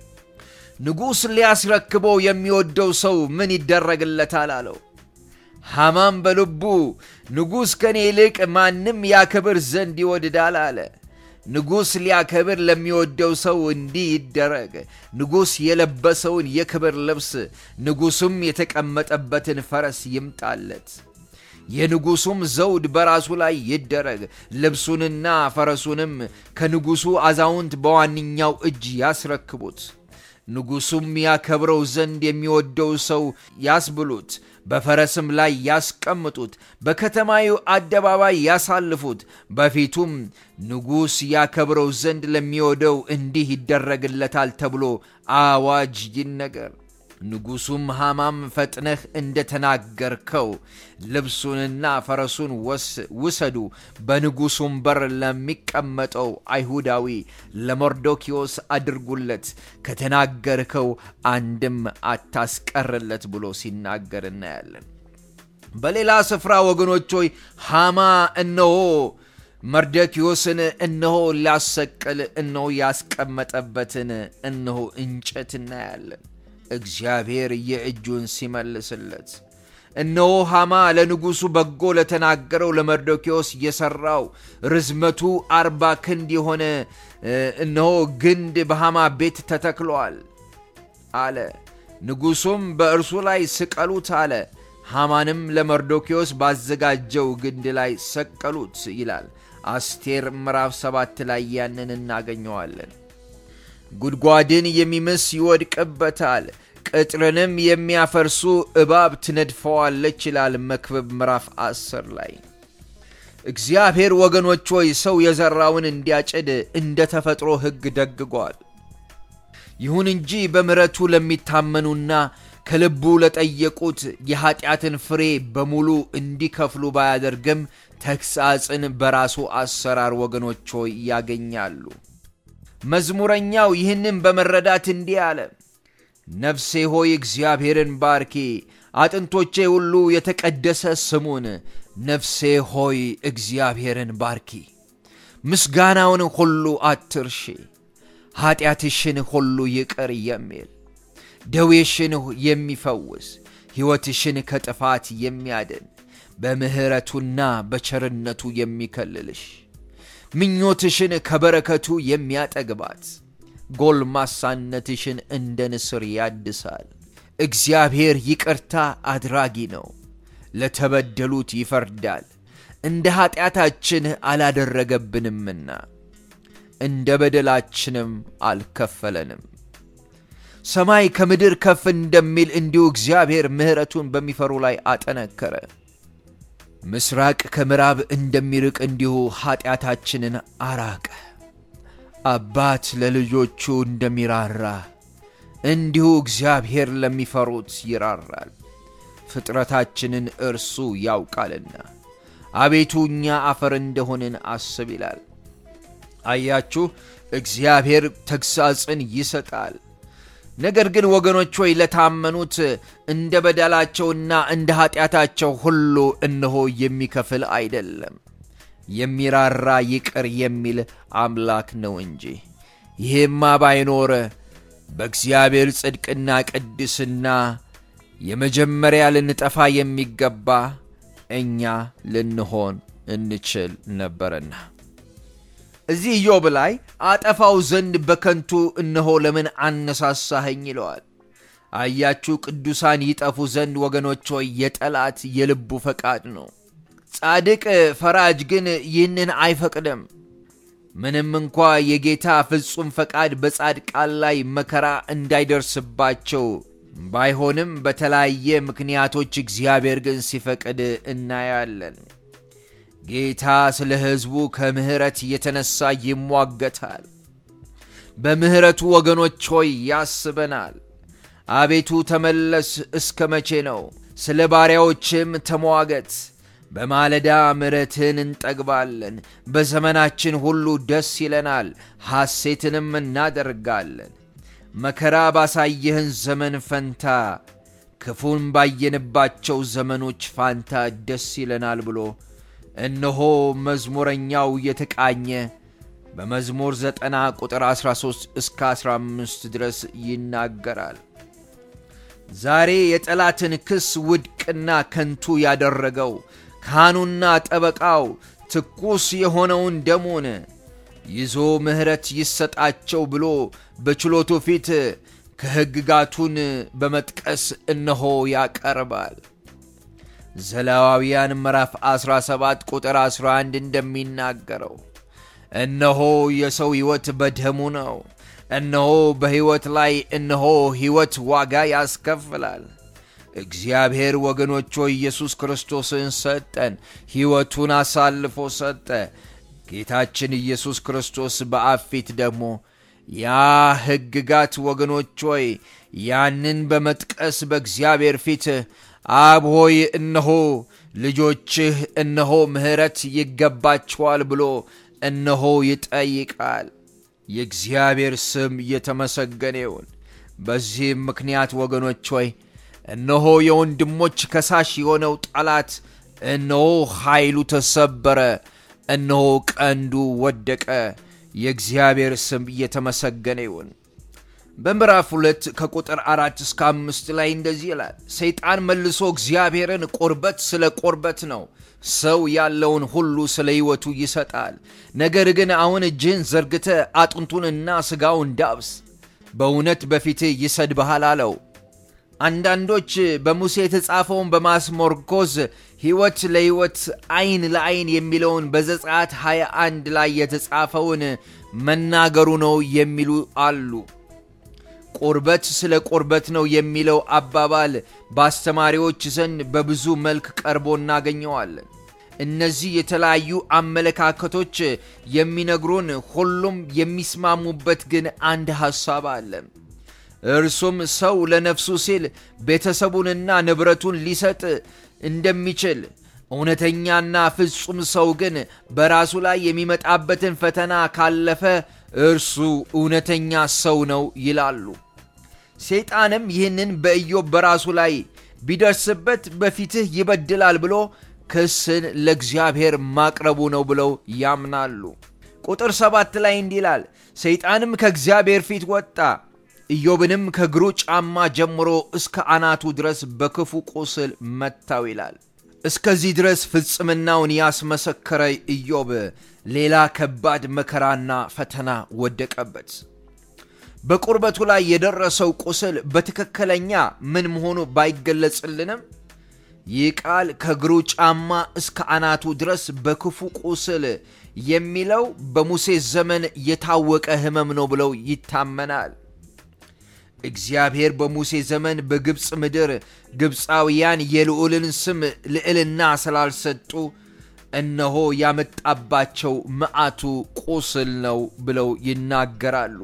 ንጉሥ ሊያስረክበው የሚወደው ሰው ምን ይደረግለታል አለው። ሃማም በልቡ ንጉሥ ከኔ ይልቅ ማንም ያከብር ዘንድ ይወድዳል አለ። ንጉሥ ሊያከብር ለሚወደው ሰው እንዲህ ይደረግ። ንጉሥ የለበሰውን የክብር ልብስ፣ ንጉሡም የተቀመጠበትን ፈረስ ይምጣለት። የንጉሡም ዘውድ በራሱ ላይ ይደረግ፣ ልብሱንና ፈረሱንም ከንጉሡ አዛውንት በዋነኛው እጅ ያስረክቡት። ንጉሡም ያከብረው ዘንድ የሚወደው ሰው ያስብሉት፣ በፈረስም ላይ ያስቀምጡት፣ በከተማዩ አደባባይ ያሳልፉት። በፊቱም ንጉሥ ያከብረው ዘንድ ለሚወደው እንዲህ ይደረግለታል ተብሎ አዋጅ ይነገር። ንጉሡም ሃማም ፈጥነህ እንደተናገርከው ልብሱንና ፈረሱን ውሰዱ፣ በንጉሡም በር ለሚቀመጠው አይሁዳዊ ለመርዶኪዎስ አድርጉለት፣ ከተናገርከው አንድም አታስቀርለት ብሎ ሲናገር እናያለን። በሌላ ስፍራ ወገኖች ሆይ ሃማ እነሆ መርዶኪዎስን እነሆ ሊያሰቅል እነሆ ያስቀመጠበትን እነሆ እንጨት እናያለን። እግዚአብሔር የእጁን ሲመልስለት እነሆ ሃማ ለንጉሡ በጎ ለተናገረው ለመርዶኪዎስ የሠራው ርዝመቱ አርባ ክንድ የሆነ እነሆ ግንድ በሃማ ቤት ተተክሏል አለ። ንጉሡም በእርሱ ላይ ስቀሉት አለ። ሃማንም ለመርዶኪዎስ ባዘጋጀው ግንድ ላይ ሰቀሉት ይላል። አስቴር ምዕራፍ ሰባት ላይ ያንን እናገኘዋለን። ጉድጓድን የሚምስ ይወድቅበታል፣ ቅጥርንም የሚያፈርሱ እባብ ትነድፈዋለች ይላል መክብብ ምዕራፍ አስር ላይ። እግዚአብሔር ወገኖች ሆይ ሰው የዘራውን እንዲያጭድ እንደ ተፈጥሮ ሕግ ደግጓል። ይሁን እንጂ በምሕረቱ ለሚታመኑና ከልቡ ለጠየቁት የኀጢአትን ፍሬ በሙሉ እንዲከፍሉ ባያደርግም ተግሣጽን በራሱ አሰራር ወገኖች ሆይ ያገኛሉ። መዝሙረኛው ይህንም በመረዳት እንዲህ አለ። ነፍሴ ሆይ እግዚአብሔርን ባርኪ፣ አጥንቶቼ ሁሉ የተቀደሰ ስሙን። ነፍሴ ሆይ እግዚአብሔርን ባርኪ፣ ምስጋናውን ሁሉ አትርሺ። ኀጢአትሽን ሁሉ ይቅር የሚል ደዌሽን የሚፈውስ ሕይወትሽን ከጥፋት የሚያድን በምሕረቱና በቸርነቱ የሚከልልሽ ምኞትሽን ከበረከቱ የሚያጠግባት ጎልማሳነትሽን እንደ ንስር ያድሳል። እግዚአብሔር ይቅርታ አድራጊ ነው፣ ለተበደሉት ይፈርዳል። እንደ ኀጢአታችን አላደረገብንምና እንደ በደላችንም አልከፈለንም። ሰማይ ከምድር ከፍ እንደሚል እንዲሁ እግዚአብሔር ምሕረቱን በሚፈሩ ላይ አጠነከረ። ምስራቅ ከምዕራብ እንደሚርቅ እንዲሁ ኀጢአታችንን አራቀ። አባት ለልጆቹ እንደሚራራ እንዲሁ እግዚአብሔር ለሚፈሩት ይራራል። ፍጥረታችንን እርሱ ያውቃልና አቤቱ እኛ አፈር እንደሆንን አስብ ይላል። አያችሁ፣ እግዚአብሔር ተግሣጽን ይሰጣል። ነገር ግን ወገኖች ሆይ ለታመኑት እንደ በደላቸውና እንደ ኀጢአታቸው ሁሉ እነሆ የሚከፍል አይደለም፣ የሚራራ ይቅር የሚል አምላክ ነው እንጂ። ይህማ ባይኖር በእግዚአብሔር ጽድቅና ቅድስና የመጀመሪያ ልንጠፋ የሚገባ እኛ ልንሆን እንችል ነበርና። እዚህ ኢዮብ ላይ አጠፋው ዘንድ በከንቱ እነሆ ለምን አነሳሳኸኝ ይለዋል። አያችሁ ቅዱሳን ይጠፉ ዘንድ ወገኖች ሆይ የጠላት የልቡ ፈቃድ ነው። ጻድቅ ፈራጅ ግን ይህንን አይፈቅድም። ምንም እንኳ የጌታ ፍጹም ፈቃድ በጻድቃን ላይ መከራ እንዳይደርስባቸው ባይሆንም በተለያየ ምክንያቶች እግዚአብሔር ግን ሲፈቅድ እናያለን። ጌታ ስለ ሕዝቡ ከምሕረት የተነሳ ይሟገታል። በምሕረቱ ወገኖች ሆይ ያስበናል። አቤቱ ተመለስ፣ እስከ መቼ ነው? ስለ ባሪያዎችም ተሟገት። በማለዳ ምሕረትህን እንጠግባለን፣ በዘመናችን ሁሉ ደስ ይለናል፣ ሐሴትንም እናደርጋለን። መከራ ባሳየህን ዘመን ፈንታ ክፉን ባየንባቸው ዘመኖች ፋንታ ደስ ይለናል ብሎ እነሆ መዝሙረኛው የተቃኘ በመዝሙር ዘጠና ቁጥር 13 እስከ 15 ድረስ ይናገራል። ዛሬ የጠላትን ክስ ውድቅና ከንቱ ያደረገው ካህኑና ጠበቃው ትኩስ የሆነውን ደሙን ይዞ ምሕረት ይሰጣቸው ብሎ በችሎቱ ፊት ከሕግጋቱን በመጥቀስ እነሆ ያቀርባል። ዘሌዋውያን ምዕራፍ 17 ቁጥር 11 እንደሚናገረው እነሆ የሰው ሕይወት በደሙ ነው። እነሆ በሕይወት ላይ እነሆ ሕይወት ዋጋ ያስከፍላል። እግዚአብሔር ወገኖች ሆይ ኢየሱስ ክርስቶስን ሰጠን፣ ሕይወቱን አሳልፎ ሰጠ። ጌታችን ኢየሱስ ክርስቶስ በአብ ፊት ደግሞ ያ ሕግጋት ወገኖች ሆይ ያንን በመጥቀስ በእግዚአብሔር ፊት አብ ሆይ እነሆ ልጆችህ እነሆ ምሕረት ይገባቸዋል ብሎ እነሆ ይጠይቃል። የእግዚአብሔር ስም እየተመሰገነ ይሁን። በዚህም ምክንያት ወገኖች ሆይ እነሆ የወንድሞች ከሳሽ የሆነው ጠላት እነሆ ኃይሉ ተሰበረ፣ እነሆ ቀንዱ ወደቀ። የእግዚአብሔር ስም እየተመሰገነ ይሁን። በምዕራፍ ሁለት ከቁጥር አራት እስከ አምስት ላይ እንደዚህ ይላል። ሰይጣን መልሶ እግዚአብሔርን ቁርበት ስለ ቁርበት ነው፣ ሰው ያለውን ሁሉ ስለ ሕይወቱ ይሰጣል። ነገር ግን አሁን እጅህን ዘርግተ አጥንቱንና ሥጋውን ዳብስ፣ በእውነት በፊትህ ይሰድብሃል አለው። አንዳንዶች በሙሴ የተጻፈውን በማስሞርኮዝ ሕይወት ለሕይወት ዓይን ለዓይን የሚለውን በዘጸአት 21 ላይ የተጻፈውን መናገሩ ነው የሚሉ አሉ። ቁርበት ስለ ቁርበት ነው የሚለው አባባል በአስተማሪዎች ዘንድ በብዙ መልክ ቀርቦ እናገኘዋለን። እነዚህ የተለያዩ አመለካከቶች የሚነግሩን ሁሉም የሚስማሙበት ግን አንድ ሐሳብ አለ። እርሱም ሰው ለነፍሱ ሲል ቤተሰቡንና ንብረቱን ሊሰጥ እንደሚችል እውነተኛና ፍጹም ሰው ግን በራሱ ላይ የሚመጣበትን ፈተና ካለፈ እርሱ እውነተኛ ሰው ነው ይላሉ። ሰይጣንም ይህንን በኢዮብ በራሱ ላይ ቢደርስበት በፊትህ ይበድላል ብሎ ክስን ለእግዚአብሔር ማቅረቡ ነው ብለው ያምናሉ። ቁጥር ሰባት ላይ እንዲህ ይላል፣ ሰይጣንም ከእግዚአብሔር ፊት ወጣ ኢዮብንም ከእግሩ ጫማ ጀምሮ እስከ አናቱ ድረስ በክፉ ቁስል መታው ይላል። እስከዚህ ድረስ ፍጽምናውን ያስመሰከረ ኢዮብ ሌላ ከባድ መከራና ፈተና ወደቀበት። በቁርበቱ ላይ የደረሰው ቁስል በትክክለኛ ምን መሆኑ ባይገለጽልንም ይህ ቃል ከእግሩ ጫማ እስከ አናቱ ድረስ በክፉ ቁስል የሚለው በሙሴ ዘመን የታወቀ ሕመም ነው ብለው ይታመናል። እግዚአብሔር በሙሴ ዘመን በግብፅ ምድር ግብፃውያን የልዑልን ስም ልዕልና ስላልሰጡ እነሆ ያመጣባቸው መዓቱ ቁስል ነው ብለው ይናገራሉ።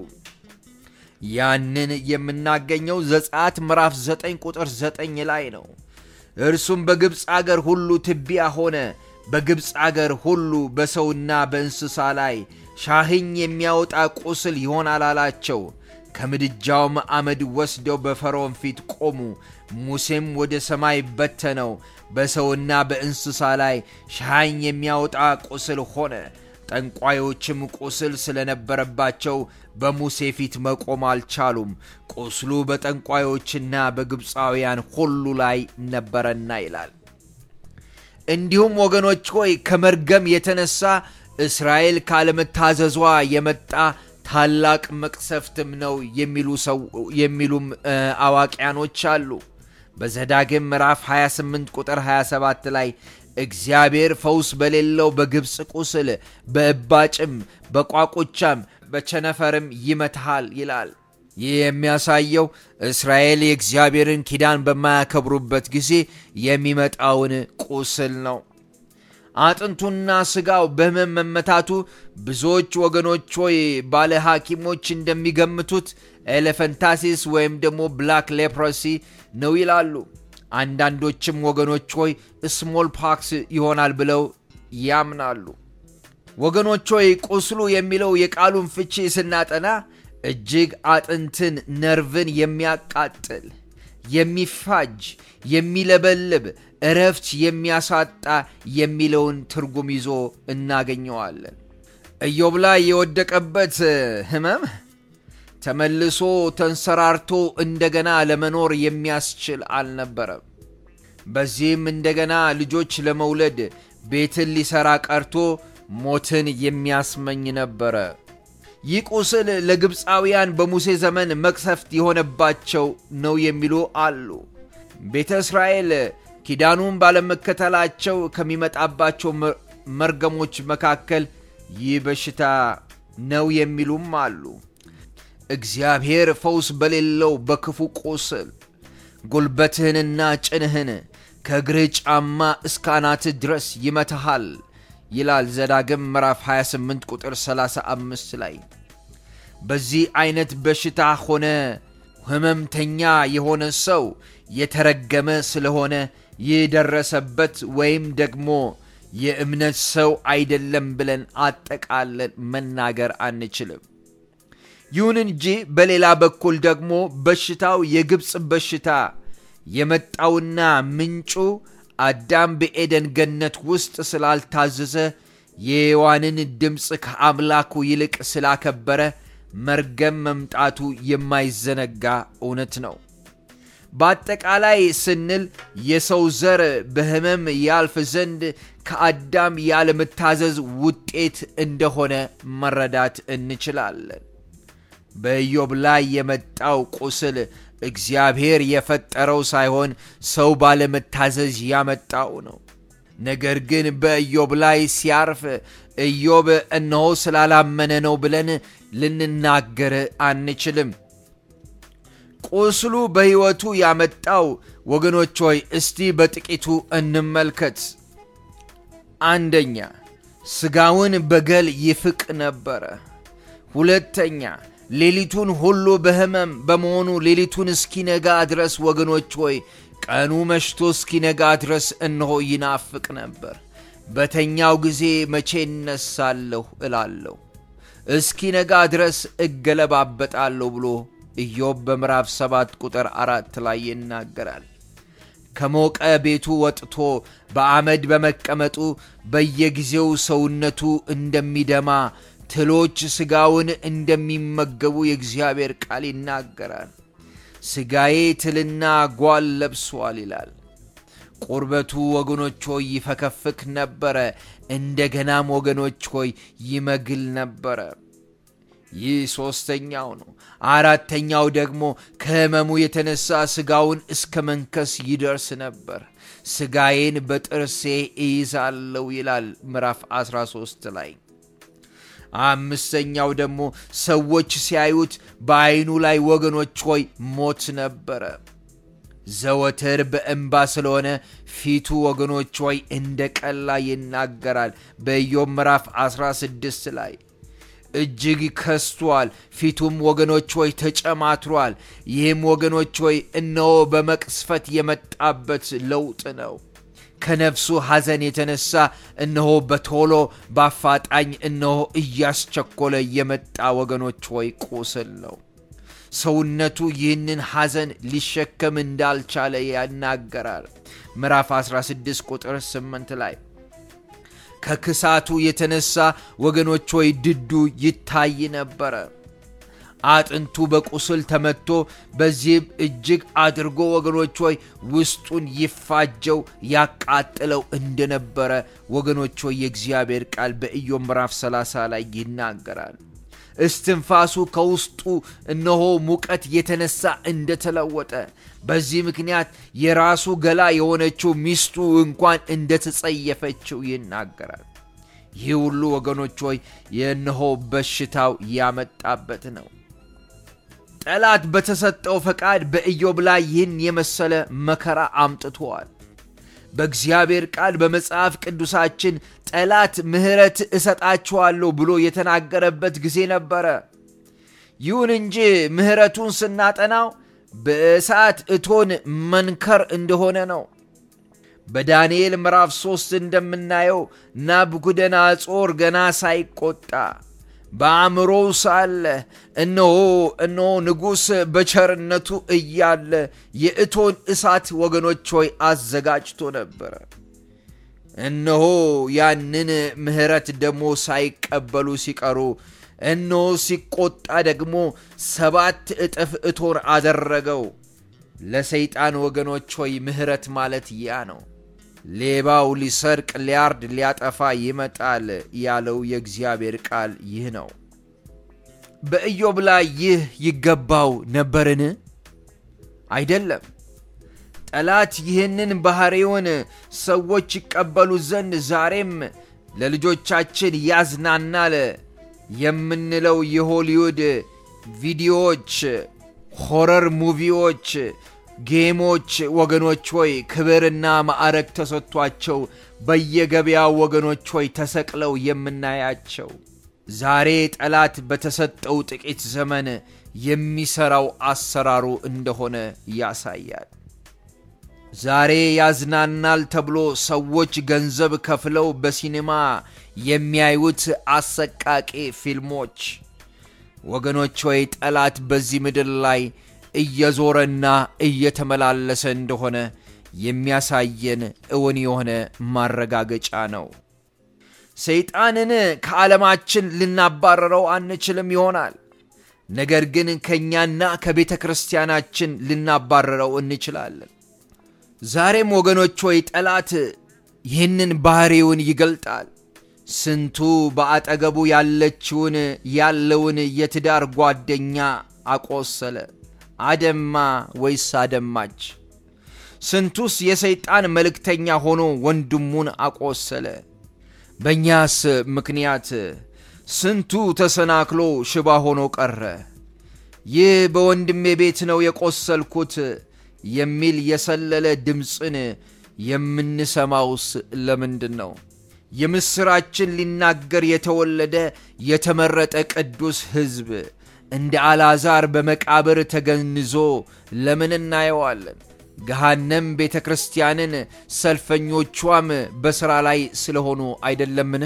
ያንን የምናገኘው ዘጸአት ምዕራፍ 9 ቁጥር 9 ላይ ነው። እርሱም በግብፅ አገር ሁሉ ትቢያ ሆነ፣ በግብፅ አገር ሁሉ በሰውና በእንስሳ ላይ ሻህኝ የሚያወጣ ቁስል ይሆናል አላቸው። ከምድጃውም አመድ ወስደው በፈርዖን ፊት ቆሙ። ሙሴም ወደ ሰማይ በተነው፣ በሰውና በእንስሳ ላይ ሻኝ የሚያወጣ ቁስል ሆነ። ጠንቋዮችም ቁስል ስለነበረባቸው በሙሴ ፊት መቆም አልቻሉም፣ ቁስሉ በጠንቋዮችና በግብፃውያን ሁሉ ላይ ነበረና ይላል። እንዲሁም ወገኖች ሆይ ከመርገም የተነሳ እስራኤል ካለመታዘዟ የመጣ ታላቅ መቅሰፍትም ነው የሚሉም አዋቂያኖች አሉ። በዘዳግም ምዕራፍ 28 ቁጥር 27 ላይ እግዚአብሔር ፈውስ በሌለው በግብፅ ቁስል በእባጭም በቋቁቻም በቸነፈርም ይመትሃል ይላል። ይህ የሚያሳየው እስራኤል የእግዚአብሔርን ኪዳን በማያከብሩበት ጊዜ የሚመጣውን ቁስል ነው። አጥንቱና ሥጋው በሕመም መመታቱ ብዙዎች ወገኖች ሆይ ባለ ሐኪሞች እንደሚገምቱት ኤሌፈንታሲስ ወይም ደግሞ ብላክ ሌፕሮሲ ነው ይላሉ። አንዳንዶችም ወገኖች ሆይ ስሞል ፓክስ ይሆናል ብለው ያምናሉ። ወገኖች ሆይ ቁስሉ የሚለው የቃሉን ፍቺ ስናጠና እጅግ አጥንትን፣ ነርቭን የሚያቃጥል የሚፋጅ፣ የሚለበልብ እረፍት የሚያሳጣ የሚለውን ትርጉም ይዞ እናገኘዋለን። ኢዮብ ላይ የወደቀበት ሕመም ተመልሶ ተንሰራርቶ እንደገና ለመኖር የሚያስችል አልነበረም። በዚህም እንደገና ልጆች ለመውለድ ቤትን ሊሠራ ቀርቶ ሞትን የሚያስመኝ ነበረ። ይህ ቁስል ለግብፃውያን በሙሴ ዘመን መቅሰፍት የሆነባቸው ነው የሚሉ አሉ። ቤተ እስራኤል ኪዳኑን ባለመከተላቸው ከሚመጣባቸው መርገሞች መካከል ይህ በሽታ ነው የሚሉም አሉ። እግዚአብሔር ፈውስ በሌለው በክፉ ቁስል ጉልበትህንና ጭንህን ከእግርህ ጫማ እስከ አናትህ ድረስ ይመታሃል ይላል ዘዳግም ምዕራፍ 28 ቁጥር 35 ላይ። በዚህ አይነት በሽታ ሆነ ህመምተኛ የሆነ ሰው የተረገመ ስለሆነ የደረሰበት ወይም ደግሞ የእምነት ሰው አይደለም ብለን አጠቃለን መናገር አንችልም። ይሁን እንጂ በሌላ በኩል ደግሞ በሽታው የግብፅ በሽታ የመጣውና ምንጩ አዳም በኤደን ገነት ውስጥ ስላልታዘዘ የሔዋንን ድምፅ ከአምላኩ ይልቅ ስላከበረ መርገም መምጣቱ የማይዘነጋ እውነት ነው። በአጠቃላይ ስንል የሰው ዘር በሕመም ያልፍ ዘንድ ከአዳም ያለመታዘዝ ውጤት እንደሆነ መረዳት እንችላለን። በኢዮብ ላይ የመጣው ቁስል እግዚአብሔር የፈጠረው ሳይሆን ሰው ባለመታዘዝ ያመጣው ነው። ነገር ግን በኢዮብ ላይ ሲያርፍ ኢዮብ እነሆ ስላላመነ ነው ብለን ልንናገር አንችልም። ቁስሉ በሕይወቱ ያመጣው ወገኖች ሆይ እስቲ በጥቂቱ እንመልከት። አንደኛ ሥጋውን በገል ይፍቅ ነበረ። ሁለተኛ ሌሊቱን ሁሉ በሕመም በመሆኑ ሌሊቱን እስኪነጋ ድረስ ወገኖች ሆይ ቀኑ መሽቶ እስኪነጋ ድረስ እነሆ ይናፍቅ ነበር። በተኛው ጊዜ መቼ እነሳለሁ እላለሁ፣ እስኪነጋ ድረስ እገለባበጣለሁ ብሎ ኢዮብ በምዕራፍ ሰባት ቁጥር አራት ላይ ይናገራል። ከሞቀ ቤቱ ወጥቶ በአመድ በመቀመጡ በየጊዜው ሰውነቱ እንደሚደማ ትሎች ሥጋውን እንደሚመገቡ የእግዚአብሔር ቃል ይናገራል። ሥጋዬ ትልና ጓል ለብሷል ይላል። ቁርበቱ ወገኖች ሆይ ይፈከፍክ ነበረ፣ እንደገናም ወገኖች ሆይ ይመግል ነበረ። ይህ ሦስተኛው ነው። አራተኛው ደግሞ ከሕመሙ የተነሳ ሥጋውን እስከ መንከስ ይደርስ ነበር። ሥጋዬን በጥርሴ እይዛለሁ ይላል ምዕራፍ 13 ላይ። አምስተኛው ደግሞ ሰዎች ሲያዩት በዐይኑ ላይ ወገኖች ሆይ ሞት ነበረ። ዘወትር በእንባ ስለሆነ ፊቱ ወገኖች ሆይ እንደ ቀላ ይናገራል። በኢዮብ ምዕራፍ 16 ላይ እጅግ ከስቷል፣ ፊቱም ወገኖች ሆይ ተጨማትሯል። ይህም ወገኖች ሆይ እነሆ በመቅስፈት የመጣበት ለውጥ ነው። ከነፍሱ ሐዘን የተነሳ እነሆ በቶሎ በአፋጣኝ እነሆ እያስቸኮለ የመጣ ወገኖች ሆይ ቁስል ነው። ሰውነቱ ይህንን ሐዘን ሊሸከም እንዳልቻለ ያናገራል። ምዕራፍ 16 ቁጥር 8 ላይ ከክሳቱ የተነሳ ወገኖች ሆይ ድዱ ይታይ ነበረ። አጥንቱ በቁስል ተመቶ በዚህም እጅግ አድርጎ ወገኖች ሆይ ውስጡን ይፋጀው ያቃጥለው እንደነበረ ወገኖች ሆይ የእግዚአብሔር ቃል በኢዮብ ምዕራፍ 30 ላይ ይናገራል። እስትንፋሱ ከውስጡ እነሆ ሙቀት የተነሳ እንደተለወጠ በዚህ ምክንያት የራሱ ገላ የሆነችው ሚስቱ እንኳን እንደተጸየፈችው ይናገራል። ይህ ሁሉ ወገኖች ሆይ የእነሆ በሽታው ያመጣበት ነው። ጠላት በተሰጠው ፈቃድ በኢዮብ ላይ ይህን የመሰለ መከራ አምጥተዋል። በእግዚአብሔር ቃል በመጽሐፍ ቅዱሳችን ጠላት ምሕረት እሰጣችኋለሁ ብሎ የተናገረበት ጊዜ ነበረ። ይሁን እንጂ ምሕረቱን ስናጠናው በእሳት እቶን መንከር እንደሆነ ነው። በዳንኤል ምዕራፍ ሦስት እንደምናየው ናቡከደነፆር ገና ሳይቆጣ በአእምሮው ሳለ እነሆ እነሆ ንጉሥ በቸርነቱ እያለ የእቶን እሳት ወገኖች ሆይ አዘጋጅቶ ነበረ። እነሆ ያንን ምሕረት ደግሞ ሳይቀበሉ ሲቀሩ እነሆ ሲቆጣ ደግሞ ሰባት እጥፍ እቶን አደረገው። ለሰይጣን ወገኖች ሆይ ምሕረት ማለት ያ ነው። ሌባው ሊሰርቅ፣ ሊያርድ፣ ሊያጠፋ ይመጣል ያለው የእግዚአብሔር ቃል ይህ ነው። በኢዮብ ላይ ይህ ይገባው ነበርን? አይደለም። ጠላት ይህንን ባሕሪውን ሰዎች ይቀበሉ ዘንድ ዛሬም ለልጆቻችን ያዝናናል የምንለው የሆሊውድ ቪዲዮዎች፣ ሆረር ሙቪዎች፣ ጌሞች ወገኖች ሆይ ክብርና ማዕረግ ተሰጥቷቸው በየገበያው ወገኖች ሆይ ተሰቅለው የምናያቸው ዛሬ ጠላት በተሰጠው ጥቂት ዘመን የሚሰራው አሰራሩ እንደሆነ ያሳያል። ዛሬ ያዝናናል ተብሎ ሰዎች ገንዘብ ከፍለው በሲኔማ የሚያዩት አሰቃቂ ፊልሞች ወገኖች ሆይ ጠላት በዚህ ምድር ላይ እየዞረና እየተመላለሰ እንደሆነ የሚያሳየን እውን የሆነ ማረጋገጫ ነው። ሰይጣንን ከዓለማችን ልናባረረው አንችልም ይሆናል። ነገር ግን ከእኛና ከቤተ ክርስቲያናችን ልናባረረው እንችላለን። ዛሬም ወገኖች ሆይ ጠላት ይህንን ባሕሪውን ይገልጣል። ስንቱ በአጠገቡ ያለችውን ያለውን የትዳር ጓደኛ አቆሰለ፣ አደማ ወይስ አደማች? ስንቱስ የሰይጣን መልእክተኛ ሆኖ ወንድሙን አቆሰለ? በእኛስ ምክንያት ስንቱ ተሰናክሎ ሽባ ሆኖ ቀረ። ይህ በወንድሜ ቤት ነው የቆሰልኩት የሚል የሰለለ ድምፅን የምንሰማውስ ለምንድን ነው? የምሥራችን ሊናገር የተወለደ የተመረጠ ቅዱስ ሕዝብ እንደ አልዓዛር በመቃብር ተገንዞ ለምን እናየዋለን? ገሃነም ቤተ ክርስቲያንን ሰልፈኞቿም በሥራ ላይ ስለሆኑ አይደለምን?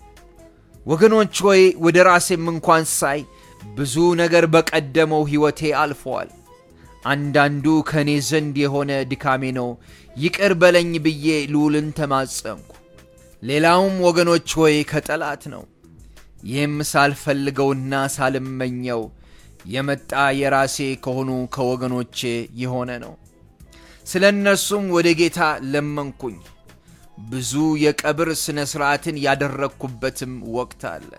ወገኖች ሆይ ወደ ራሴም እንኳን ሳይ ብዙ ነገር በቀደመው ሕይወቴ አልፈዋል። አንዳንዱ ከእኔ ዘንድ የሆነ ድካሜ ነው፣ ይቅር በለኝ ብዬ ልዑልን ተማጸንኩ። ሌላውም ወገኖች ሆይ ከጠላት ነው። ይህም ሳልፈልገውና ሳልመኘው የመጣ የራሴ ከሆኑ ከወገኖቼ የሆነ ነው። ስለ እነርሱም ወደ ጌታ ለመንኩኝ። ብዙ የቀብር ሥነ ሥርዓትን ያደረግኩበትም ወቅት አለ።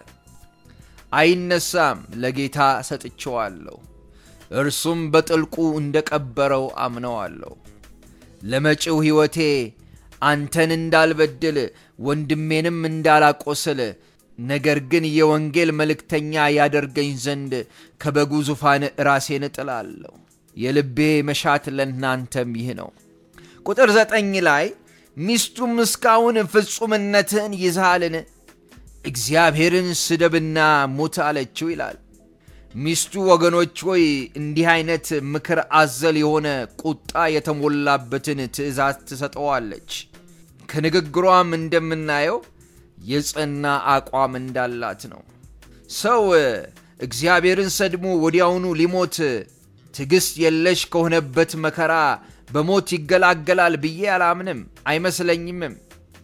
አይነሳም፣ ለጌታ ሰጥቼዋለሁ። እርሱም በጥልቁ እንደ ቀበረው አምነዋለሁ። ለመጪው ሕይወቴ አንተን እንዳልበድል ወንድሜንም እንዳላቆስል ነገር ግን የወንጌል መልእክተኛ ያደርገኝ ዘንድ ከበጉ ዙፋን ራሴን እጥላለሁ። የልቤ መሻት ለእናንተም ይህ ነው። ቁጥር ዘጠኝ ላይ ሚስቱም እስካሁን ፍጹምነትህን ይዝሃልን? እግዚአብሔርን ስደብና ሙት አለችው ይላል። ሚስቱ ወገኖች ሆይ እንዲህ አይነት ምክር አዘል የሆነ ቁጣ የተሞላበትን ትእዛዝ ትሰጠዋለች። ከንግግሯም እንደምናየው የጸና አቋም እንዳላት ነው። ሰው እግዚአብሔርን ሰድሞ ወዲያውኑ ሊሞት ትዕግሥት የለሽ ከሆነበት መከራ በሞት ይገላገላል ብዬ አላምንም፣ አይመስለኝምም።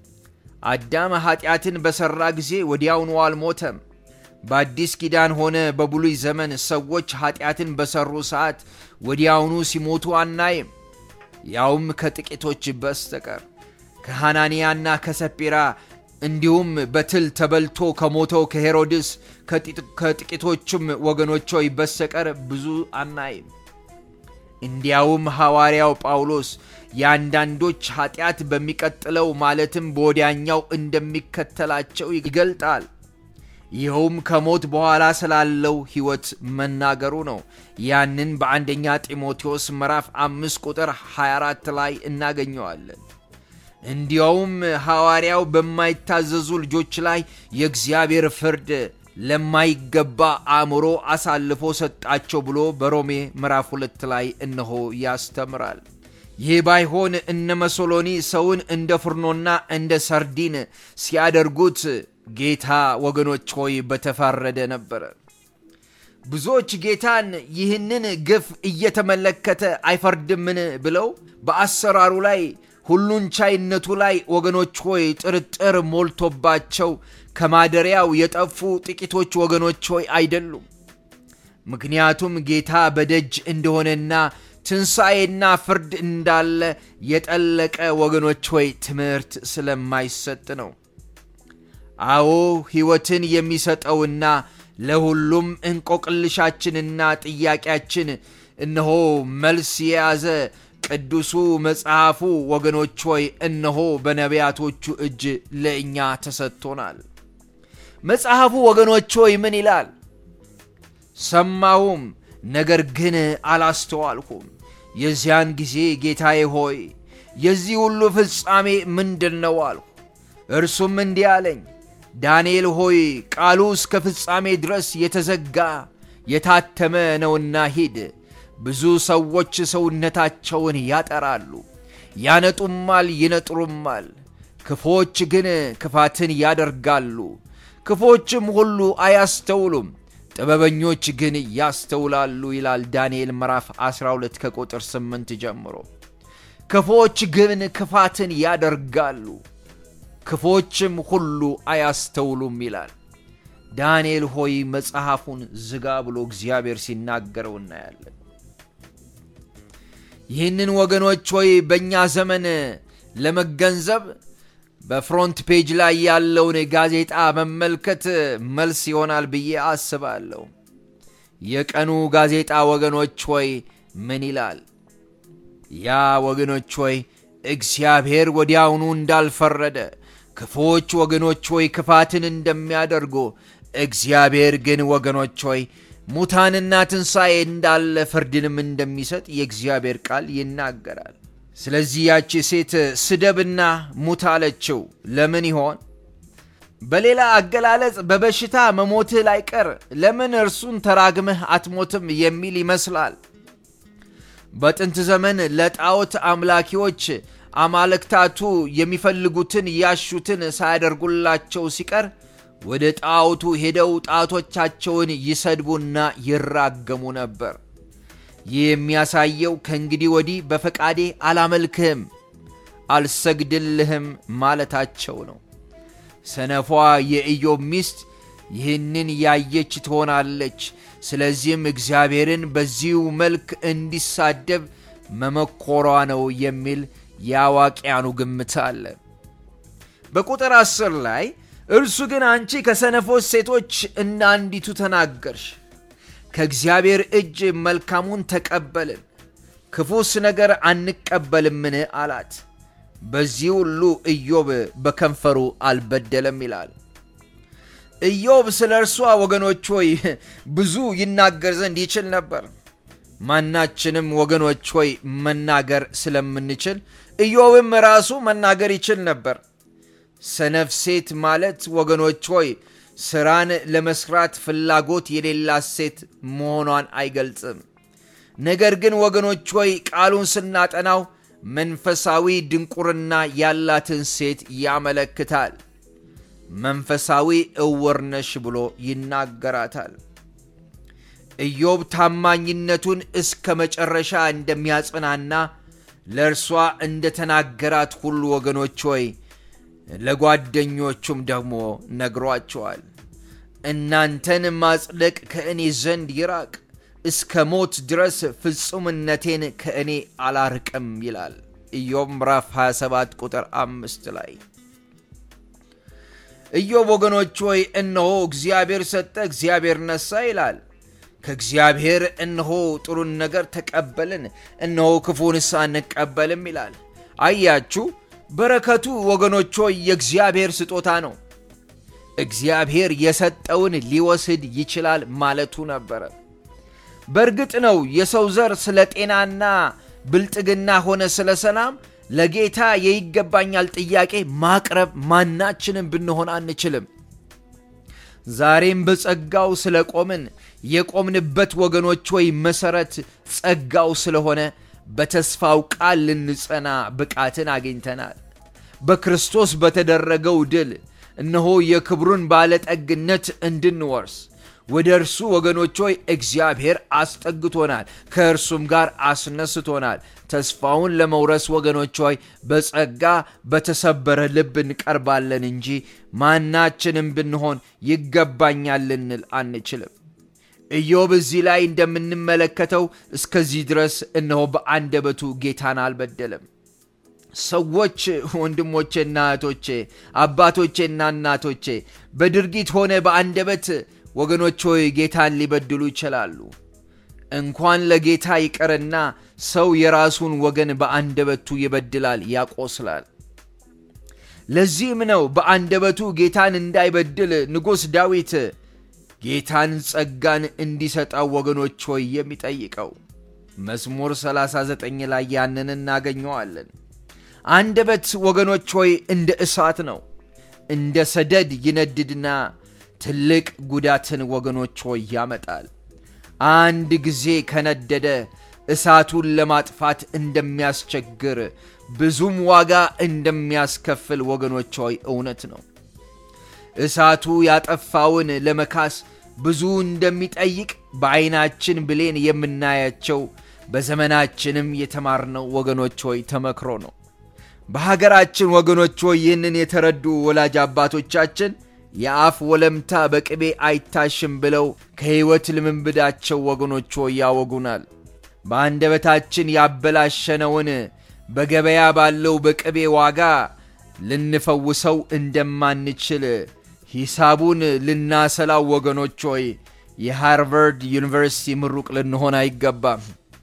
አዳም ኀጢአትን በሠራ ጊዜ ወዲያውኑ አልሞተም። በአዲስ ኪዳን ሆነ በብሉይ ዘመን ሰዎች ኀጢአትን በሠሩ ሰዓት ወዲያውኑ ሲሞቱ አናይም፣ ያውም ከጥቂቶች በስተቀር ከሐናንያና ከሰጲራ እንዲሁም በትል ተበልቶ ከሞተው ከሄሮድስ ከጥቂቶቹም ወገኖች ሆይ በስተቀር ብዙ አናይም። እንዲያውም ሐዋርያው ጳውሎስ የአንዳንዶች ኀጢአት በሚቀጥለው ማለትም በወዲያኛው እንደሚከተላቸው ይገልጣል። ይኸውም ከሞት በኋላ ስላለው ሕይወት መናገሩ ነው። ያንን በአንደኛ ጢሞቴዎስ ምዕራፍ አምስት ቁጥር 24 ላይ እናገኘዋለን። እንዲያውም ሐዋርያው በማይታዘዙ ልጆች ላይ የእግዚአብሔር ፍርድ ለማይገባ አእምሮ አሳልፎ ሰጣቸው ብሎ በሮሜ ምዕራፍ ሁለት ላይ እነሆ ያስተምራል። ይህ ባይሆን እነ መሶሎኒ ሰውን እንደ ፍርኖና እንደ ሰርዲን ሲያደርጉት ጌታ ወገኖች ሆይ በተፋረደ ነበረ። ብዙዎች ጌታን ይህንን ግፍ እየተመለከተ አይፈርድምን ብለው በአሰራሩ ላይ ሁሉን ቻይነቱ ላይ ወገኖች ሆይ ጥርጥር ሞልቶባቸው ከማደሪያው የጠፉ ጥቂቶች ወገኖች ሆይ አይደሉም። ምክንያቱም ጌታ በደጅ እንደሆነና ትንሣኤና ፍርድ እንዳለ የጠለቀ ወገኖች ሆይ ትምህርት ስለማይሰጥ ነው። አዎ ሕይወትን የሚሰጠውና ለሁሉም እንቆቅልሻችንና ጥያቄያችን እነሆ መልስ የያዘ ቅዱሱ መጽሐፉ ወገኖች ሆይ እነሆ በነቢያቶቹ እጅ ለእኛ ተሰጥቶናል። መጽሐፉ ወገኖች ሆይ ምን ይላል? ሰማሁም፣ ነገር ግን አላስተዋልኩም። የዚያን ጊዜ ጌታዬ ሆይ የዚህ ሁሉ ፍጻሜ ምንድን ነው አልሁ። እርሱም እንዲህ አለኝ፣ ዳንኤል ሆይ ቃሉ እስከ ፍጻሜ ድረስ የተዘጋ የታተመ ነውና ሂድ። ብዙ ሰዎች ሰውነታቸውን ያጠራሉ፣ ያነጡማል፣ ይነጥሩማል። ክፎች ግን ክፋትን ያደርጋሉ። ክፎችም ሁሉ አያስተውሉም፣ ጥበበኞች ግን ያስተውላሉ ይላል ዳንኤል ምዕራፍ 12 ከቁጥር 8 ጀምሮ። ክፎች ግን ክፋትን ያደርጋሉ፣ ክፎችም ሁሉ አያስተውሉም ይላል። ዳንኤል ሆይ መጽሐፉን ዝጋ ብሎ እግዚአብሔር ሲናገረው እናያለን። ይህንን ወገኖች ሆይ በእኛ ዘመን ለመገንዘብ በፍሮንት ፔጅ ላይ ያለውን ጋዜጣ መመልከት መልስ ይሆናል ብዬ አስባለሁ። የቀኑ ጋዜጣ ወገኖች ሆይ ምን ይላል? ያ ወገኖች ሆይ እግዚአብሔር ወዲያውኑ እንዳልፈረደ ክፎች ወገኖች ሆይ ክፋትን እንደሚያደርጉ እግዚአብሔር ግን ወገኖች ሆይ ሙታንና ትንሣኤ እንዳለ ፍርድንም እንደሚሰጥ የእግዚአብሔር ቃል ይናገራል። ስለዚህ ያቺ ሴት ስደብና ሙት አለችው። ለምን ይሆን? በሌላ አገላለጽ በበሽታ መሞትህ ላይቀር ለምን እርሱን ተራግመህ አትሞትም የሚል ይመስላል። በጥንት ዘመን ለጣዖት አምላኪዎች አማልክታቱ የሚፈልጉትን ያሹትን ሳያደርጉላቸው ሲቀር ወደ ጣዖቱ ሄደው ጣዖቶቻቸውን ይሰድቡና ይራገሙ ነበር። ይህ የሚያሳየው ከእንግዲህ ወዲህ በፈቃዴ አላመልክህም፣ አልሰግድልህም ማለታቸው ነው። ሰነፏ የኢዮብ ሚስት ይህንን ያየች ትሆናለች። ስለዚህም እግዚአብሔርን በዚሁ መልክ እንዲሳደብ መመኮሯ ነው የሚል የአዋቂያኑ ግምት አለ። በቁጥር አስር ላይ እርሱ ግን አንቺ ከሰነፎች ሴቶች እንደ አንዲቱ ተናገርሽ፣ ከእግዚአብሔር እጅ መልካሙን ተቀበልን፣ ክፉስ ነገር አንቀበልምን አላት። በዚህ ሁሉ ኢዮብ በከንፈሩ አልበደለም ይላል። ኢዮብ ስለ እርሷ ወገኖች ሆይ ብዙ ይናገር ዘንድ ይችል ነበር። ማናችንም ወገኖች ሆይ መናገር ስለምንችል ኢዮብም ራሱ መናገር ይችል ነበር። ሰነፍ ሴት ማለት ወገኖች ሆይ ስራን ለመስራት ፍላጎት የሌላት ሴት መሆኗን አይገልጽም። ነገር ግን ወገኖች ሆይ ቃሉን ስናጠናው መንፈሳዊ ድንቁርና ያላትን ሴት ያመለክታል። መንፈሳዊ እውር ነሽ ብሎ ይናገራታል። ኢዮብ ታማኝነቱን እስከ መጨረሻ እንደሚያጽናና ለእርሷ እንደተናገራት ሁሉ ወገኖች ሆይ ለጓደኞቹም ደግሞ ነግሯቸዋል። እናንተን ማጽደቅ ከእኔ ዘንድ ይራቅ፣ እስከ ሞት ድረስ ፍጹምነቴን ከእኔ አላርቅም ይላል ኢዮብ ምዕራፍ 27 ቁጥር አምስት ላይ ኢዮብ ወገኖች ሆይ እነሆ እግዚአብሔር ሰጠ፣ እግዚአብሔር ነሳ ይላል። ከእግዚአብሔር እነሆ ጥሩን ነገር ተቀበልን፣ እነሆ ክፉንስ አንቀበልም ይላል። አያችሁ፣ በረከቱ ወገኖች ሆይ የእግዚአብሔር ስጦታ ነው። እግዚአብሔር የሰጠውን ሊወስድ ይችላል ማለቱ ነበረ። በእርግጥ ነው የሰው ዘር ስለ ጤናና ብልጥግና ሆነ ስለ ሰላም ለጌታ የይገባኛል ጥያቄ ማቅረብ ማናችንም ብንሆን አንችልም። ዛሬም በጸጋው ስለ ቆምን የቆምንበት ወገኖች ወይ መሠረት ጸጋው ስለሆነ በተስፋው ቃል ልንጸና ብቃትን አግኝተናል። በክርስቶስ በተደረገው ድል እነሆ የክብሩን ባለጠግነት እንድንወርስ ወደ እርሱ ወገኖች ሆይ እግዚአብሔር አስጠግቶናል፣ ከእርሱም ጋር አስነስቶናል። ተስፋውን ለመውረስ ወገኖች ሆይ በጸጋ በተሰበረ ልብ እንቀርባለን እንጂ ማናችንም ብንሆን ይገባኛል ልንል አንችልም። ኢዮብ እዚህ ላይ እንደምንመለከተው እስከዚህ ድረስ እነሆ በአንደበቱ ጌታን አልበደለም። ሰዎች ወንድሞቼና እህቶቼ፣ አባቶቼና እናቶቼ በድርጊት ሆነ በአንደበት ወገኖች ሆይ ጌታን ሊበድሉ ይችላሉ። እንኳን ለጌታ ይቅርና ሰው የራሱን ወገን በአንደበቱ ይበድላል፣ ያቆስላል። ለዚህም ነው በአንደበቱ ጌታን እንዳይበድል ንጉሥ ዳዊት ጌታን ጸጋን እንዲሰጠው ወገኖች ሆይ የሚጠይቀው። መዝሙር 39 ላይ ያንን እናገኘዋለን። አንደበት ወገኖች ሆይ እንደ እሳት ነው፣ እንደ ሰደድ ይነድድና ትልቅ ጉዳትን ወገኖች ሆይ ያመጣል። አንድ ጊዜ ከነደደ እሳቱን ለማጥፋት እንደሚያስቸግር ብዙም ዋጋ እንደሚያስከፍል ወገኖች ሆይ እውነት ነው። እሳቱ ያጠፋውን ለመካስ ብዙ እንደሚጠይቅ በዐይናችን ብሌን የምናያቸው በዘመናችንም የተማርነው ወገኖች ሆይ ተመክሮ ነው። በሀገራችን ወገኖች ሆይ ይህንን የተረዱ ወላጅ አባቶቻችን የአፍ ወለምታ በቅቤ አይታሽም ብለው ከሕይወት ልምምዳቸው ወገኖች ሆይ ያወጉናል። በአንደበታችን ያበላሸነውን በገበያ ባለው በቅቤ ዋጋ ልንፈውሰው እንደማንችል ሂሳቡን ልናሰላው ወገኖች ሆይ የሃርቫርድ ዩኒቨርሲቲ ምሩቅ ልንሆን አይገባም።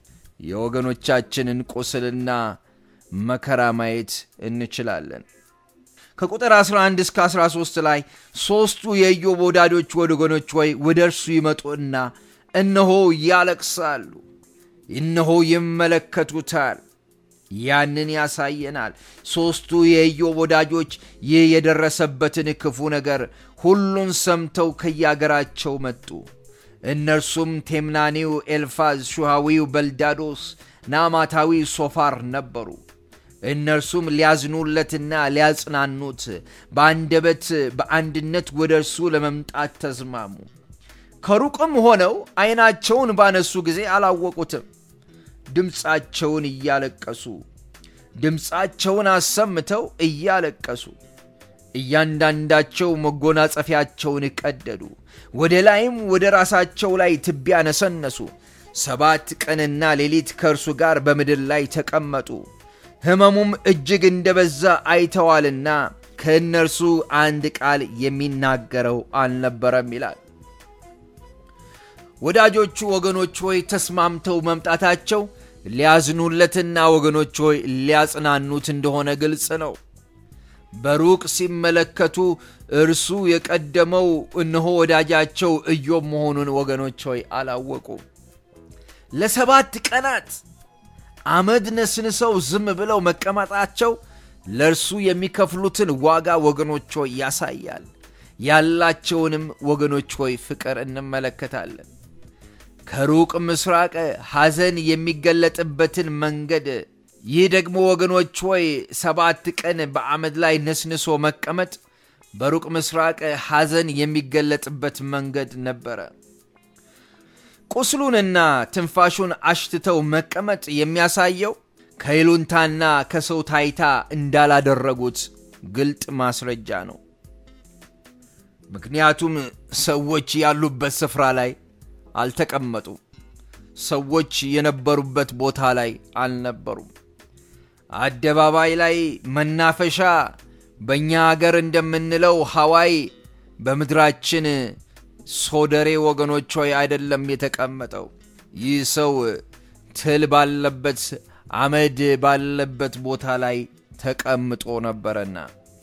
የወገኖቻችንን ቁስልና መከራ ማየት እንችላለን። ከቁጥር 11 እስከ 13 ላይ ሦስቱ የኢዮብ ወዳጆች ወገኖች ሆይ ወደ እርሱ ይመጡና እነሆ ያለቅሳሉ፣ እነሆ ይመለከቱታል። ያንን ያሳየናል። ሦስቱ የኢዮብ ወዳጆች ይህ የደረሰበትን ክፉ ነገር ሁሉን ሰምተው ከያገራቸው መጡ። እነርሱም ቴምናኒው ኤልፋዝ፣ ሹሃዊው በልዳዶስ፣ ናማታዊ ሶፋር ነበሩ። እነርሱም ሊያዝኑለትና ሊያጽናኑት በአንደበት በአንድነት ወደ እርሱ ለመምጣት ተስማሙ። ከሩቅም ሆነው ዐይናቸውን ባነሱ ጊዜ አላወቁትም። ድምፃቸውን እያለቀሱ ድምፃቸውን አሰምተው እያለቀሱ እያንዳንዳቸው መጎናጸፊያቸውን ቀደዱ፣ ወደ ላይም ወደ ራሳቸው ላይ ትቢያ ነሰነሱ። ሰባት ቀንና ሌሊት ከእርሱ ጋር በምድር ላይ ተቀመጡ። ሕመሙም እጅግ እንደበዛ አይተዋልና ከእነርሱ አንድ ቃል የሚናገረው አልነበረም ይላል። ወዳጆቹ ወገኖች ሆይ ተስማምተው መምጣታቸው ሊያዝኑለትና ወገኖች ሆይ ሊያጽናኑት እንደሆነ ግልጽ ነው። በሩቅ ሲመለከቱ እርሱ የቀደመው እነሆ ወዳጃቸው ኢዮብ መሆኑን ወገኖች ሆይ አላወቁም። ለሰባት ቀናት አመድ ነስንሰው ዝም ብለው መቀመጣቸው ለእርሱ የሚከፍሉትን ዋጋ ወገኖች ሆይ ያሳያል። ያላቸውንም ወገኖች ሆይ ፍቅር እንመለከታለን። ከሩቅ ምስራቅ ሐዘን የሚገለጥበትን መንገድ ይህ ደግሞ ወገኖች ሆይ ሰባት ቀን በአመድ ላይ ነስንሶ መቀመጥ በሩቅ ምስራቅ ሐዘን የሚገለጥበት መንገድ ነበረ። ቁስሉንና ትንፋሹን አሽትተው መቀመጥ የሚያሳየው ከይሉንታና ከሰው ታይታ እንዳላደረጉት ግልጥ ማስረጃ ነው። ምክንያቱም ሰዎች ያሉበት ስፍራ ላይ አልተቀመጡም። ሰዎች የነበሩበት ቦታ ላይ አልነበሩም። አደባባይ ላይ መናፈሻ፣ በእኛ አገር እንደምንለው ሐዋይ፣ በምድራችን ሶደሬ ወገኖች ሆይ አይደለም የተቀመጠው። ይህ ሰው ትል ባለበት አመድ ባለበት ቦታ ላይ ተቀምጦ ነበረና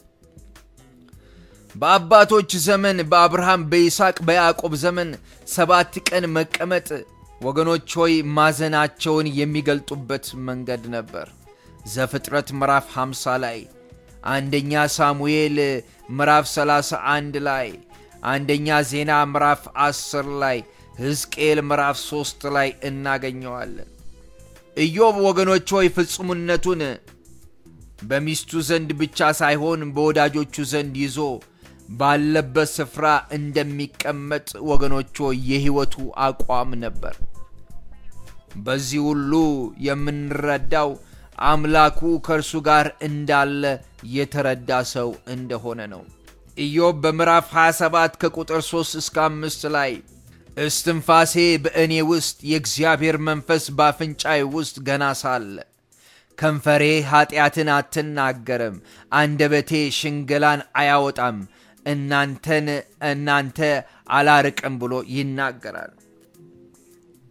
በአባቶች ዘመን በአብርሃም፣ በይስሐቅ፣ በያዕቆብ ዘመን ሰባት ቀን መቀመጥ ወገኖች ሆይ ማዘናቸውን የሚገልጡበት መንገድ ነበር። ዘፍጥረት ምዕራፍ 50 ላይ፣ አንደኛ ሳሙኤል ምዕራፍ 31 ላይ፣ አንደኛ ዜና ምዕራፍ 10 ላይ፣ ሕዝቅኤል ምዕራፍ 3 ላይ እናገኘዋለን። ኢዮብ ወገኖች ሆይ ፍጹምነቱን በሚስቱ ዘንድ ብቻ ሳይሆን በወዳጆቹ ዘንድ ይዞ ባለበት ስፍራ እንደሚቀመጥ ወገኖች ሆይ የሕይወቱ አቋም ነበር። በዚህ ሁሉ የምንረዳው አምላኩ ከእርሱ ጋር እንዳለ የተረዳ ሰው እንደሆነ ነው። ኢዮብ በምዕራፍ 27 ከቁጥር 3 እስከ 5 ላይ እስትንፋሴ በእኔ ውስጥ የእግዚአብሔር መንፈስ በአፍንጫዬ ውስጥ ገና ሳለ ከንፈሬ ኀጢአትን አትናገርም፣ አንደበቴ ሽንገላን አያወጣም፣ እናንተን እናንተ አላርቅም ብሎ ይናገራል።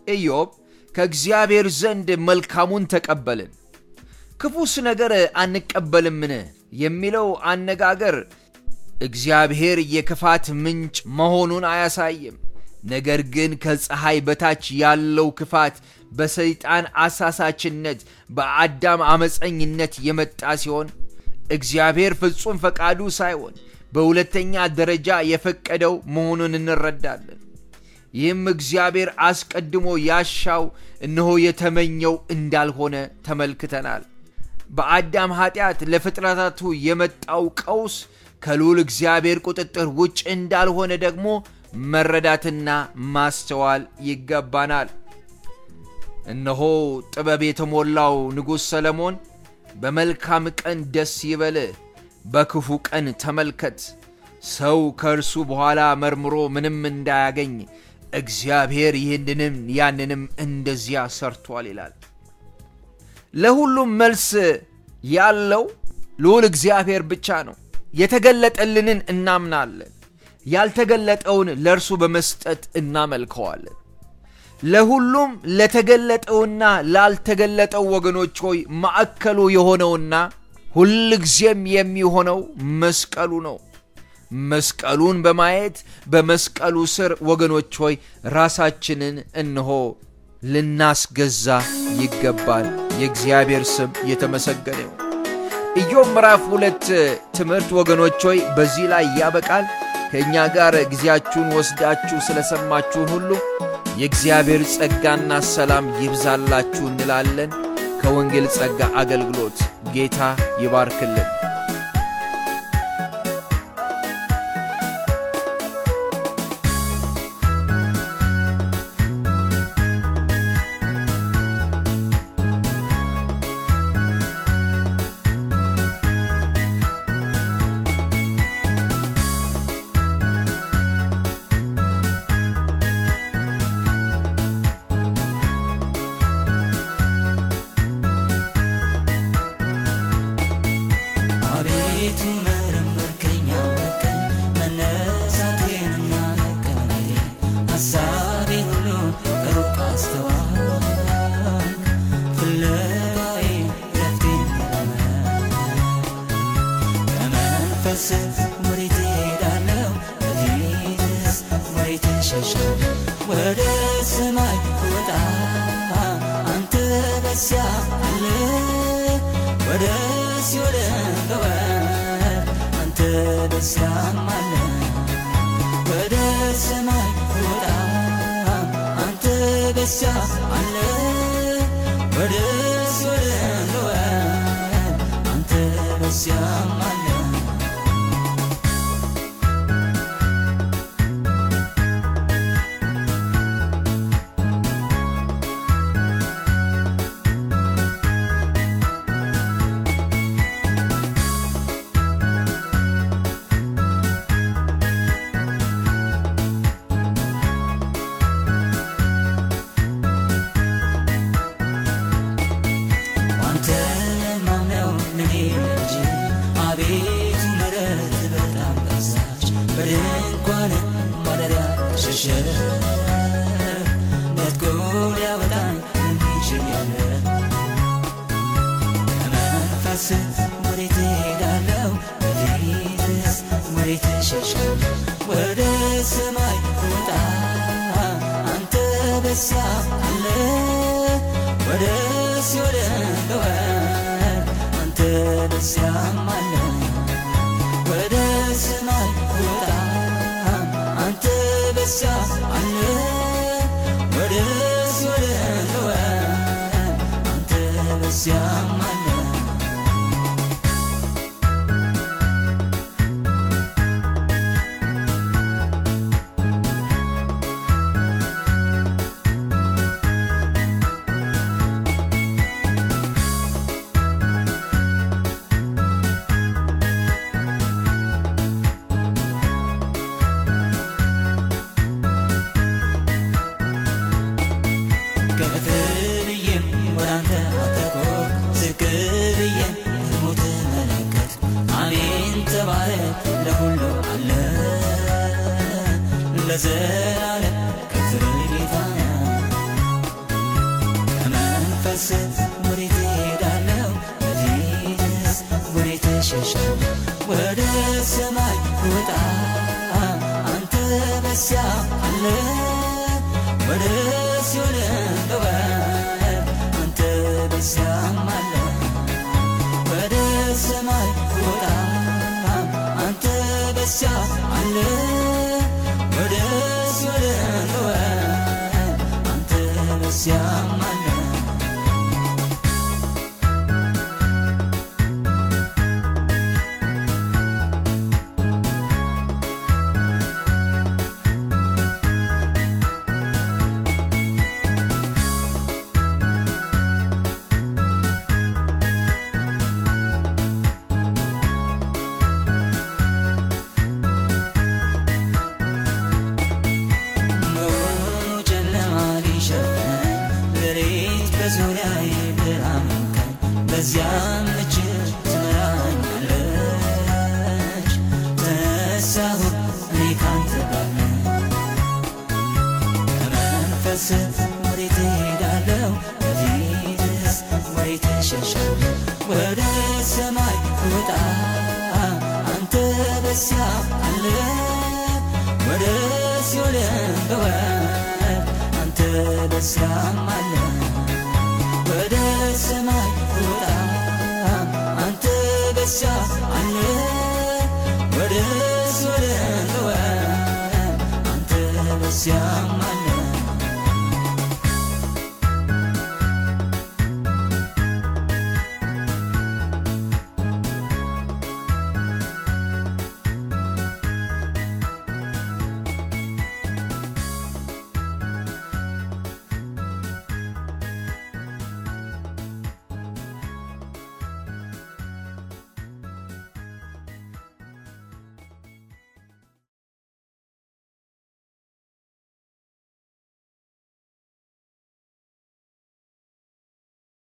ኢዮብ ከእግዚአብሔር ዘንድ መልካሙን ተቀበልን ክፉስ ነገር አንቀበልምን የሚለው አነጋገር እግዚአብሔር የክፋት ምንጭ መሆኑን አያሳይም። ነገር ግን ከፀሐይ በታች ያለው ክፋት በሰይጣን አሳሳችነት በአዳም አመፀኝነት የመጣ ሲሆን እግዚአብሔር ፍጹም ፈቃዱ ሳይሆን በሁለተኛ ደረጃ የፈቀደው መሆኑን እንረዳለን። ይህም እግዚአብሔር አስቀድሞ ያሻው እነሆ የተመኘው እንዳልሆነ ተመልክተናል። በአዳም ኃጢአት ለፍጥረታቱ የመጣው ቀውስ ከልዑል እግዚአብሔር ቁጥጥር ውጭ እንዳልሆነ ደግሞ መረዳትና ማስተዋል ይገባናል። እነሆ ጥበብ የተሞላው ንጉሥ ሰለሞን በመልካም ቀን ደስ ይበልህ፣ በክፉ ቀን ተመልከት፣ ሰው ከእርሱ በኋላ መርምሮ ምንም እንዳያገኝ እግዚአብሔር ይህንንም ያንንም እንደዚያ ሰርቷል ይላል። ለሁሉም መልስ ያለው ልዑል እግዚአብሔር ብቻ ነው። የተገለጠልንን እናምናለን፣ ያልተገለጠውን ለእርሱ በመስጠት እናመልከዋለን። ለሁሉም ለተገለጠውና ላልተገለጠው ወገኖች ሆይ ማዕከሉ የሆነውና ሁልጊዜም የሚሆነው መስቀሉ ነው። መስቀሉን በማየት በመስቀሉ ስር ወገኖች ሆይ ራሳችንን እንሆ ልናስገዛ ይገባል። የእግዚአብሔር ስም የተመሰገነ ይሁን። ኢዮብ ምዕራፍ ሁለት ትምህርት ወገኖች ሆይ በዚህ ላይ ያበቃል። ከእኛ ጋር ጊዜያችሁን ወስዳችሁ ስለሰማችሁን ሁሉ የእግዚአብሔር ጸጋና ሰላም ይብዛላችሁ እንላለን። ከወንጌል ጸጋ አገልግሎት ጌታ ይባርክልን። አቤቱ መረመርከኝ አወቅከኝ መነሳቴንና መቀመጤን ሐሳቤን ሁሉ ከሩቅ አስተዋልክ ፍለጋዬን ረፍቴን ከመንፈስህ ወዴት እሄዳለሁ በፊትህስ ወዴት እሸሻለሁ ወደ ሰማይ ወጣ አንተ በዚያ አለ ወደ ሲኦል ገባህ አንተ በዚያም አለ ወደ ሰማይ ወጣ አንተ በዚያ አለ ወደ ሲኦል ገባህ አንተ በዚያም አለ አንተ ማምነው እኔ ልጅ አቤቱ ምሕረት በጣም በዛች በድንኳን ማደሪያ ተሸሸገ ነጥቆ ሊያወጣኝ የሚችል ያለ ከመንፈስህ ወዴት እሄዳለሁ በፊትህስ ወዴት እሸሻለሁ ወደ ሰማይ ወጣ አንተ በዚያ አለ ወደ ሲኦል ገባህ አንተ በዚያም አለ ወደ ሰማይ ወጣ አንተ በዚያ አለ ወደ ሲኦል ገባህ አንተ በዚያም አለ ከፍ ብዬም ወደ አንተ አተኮር ዝቅ ብዬም ደግሞ ተመለከት አሜን ተባረክ ለሁሉ አለ ለዘላለም ከፍ በል ጌታ በዚያ አለ ወደ ሲኦል አንተ በዚያም አለ በውኑ ጨለማ ሊሸፍን ሌሊት በዙሪያዬ ብርሃን ቀን በዚያም እጅህ ትመራኛለች። ተነሳሁ እኔ ካንተ ጋር ነኝ። ከመንፈስህ ወዴት እሄዳለሁ? ከፊትህስ ወዴት እሸሻለሁ? ወደ ሰማይ ወጣ አንተ በዚያ አለ ወደ ሲኦል ብወርድ አንተ በዚያም አለ ወደ ሰማይ ወጣ አንተ በዚያ አለ ወደ ሲኦል ብወርድ አንተ በዚያም አለ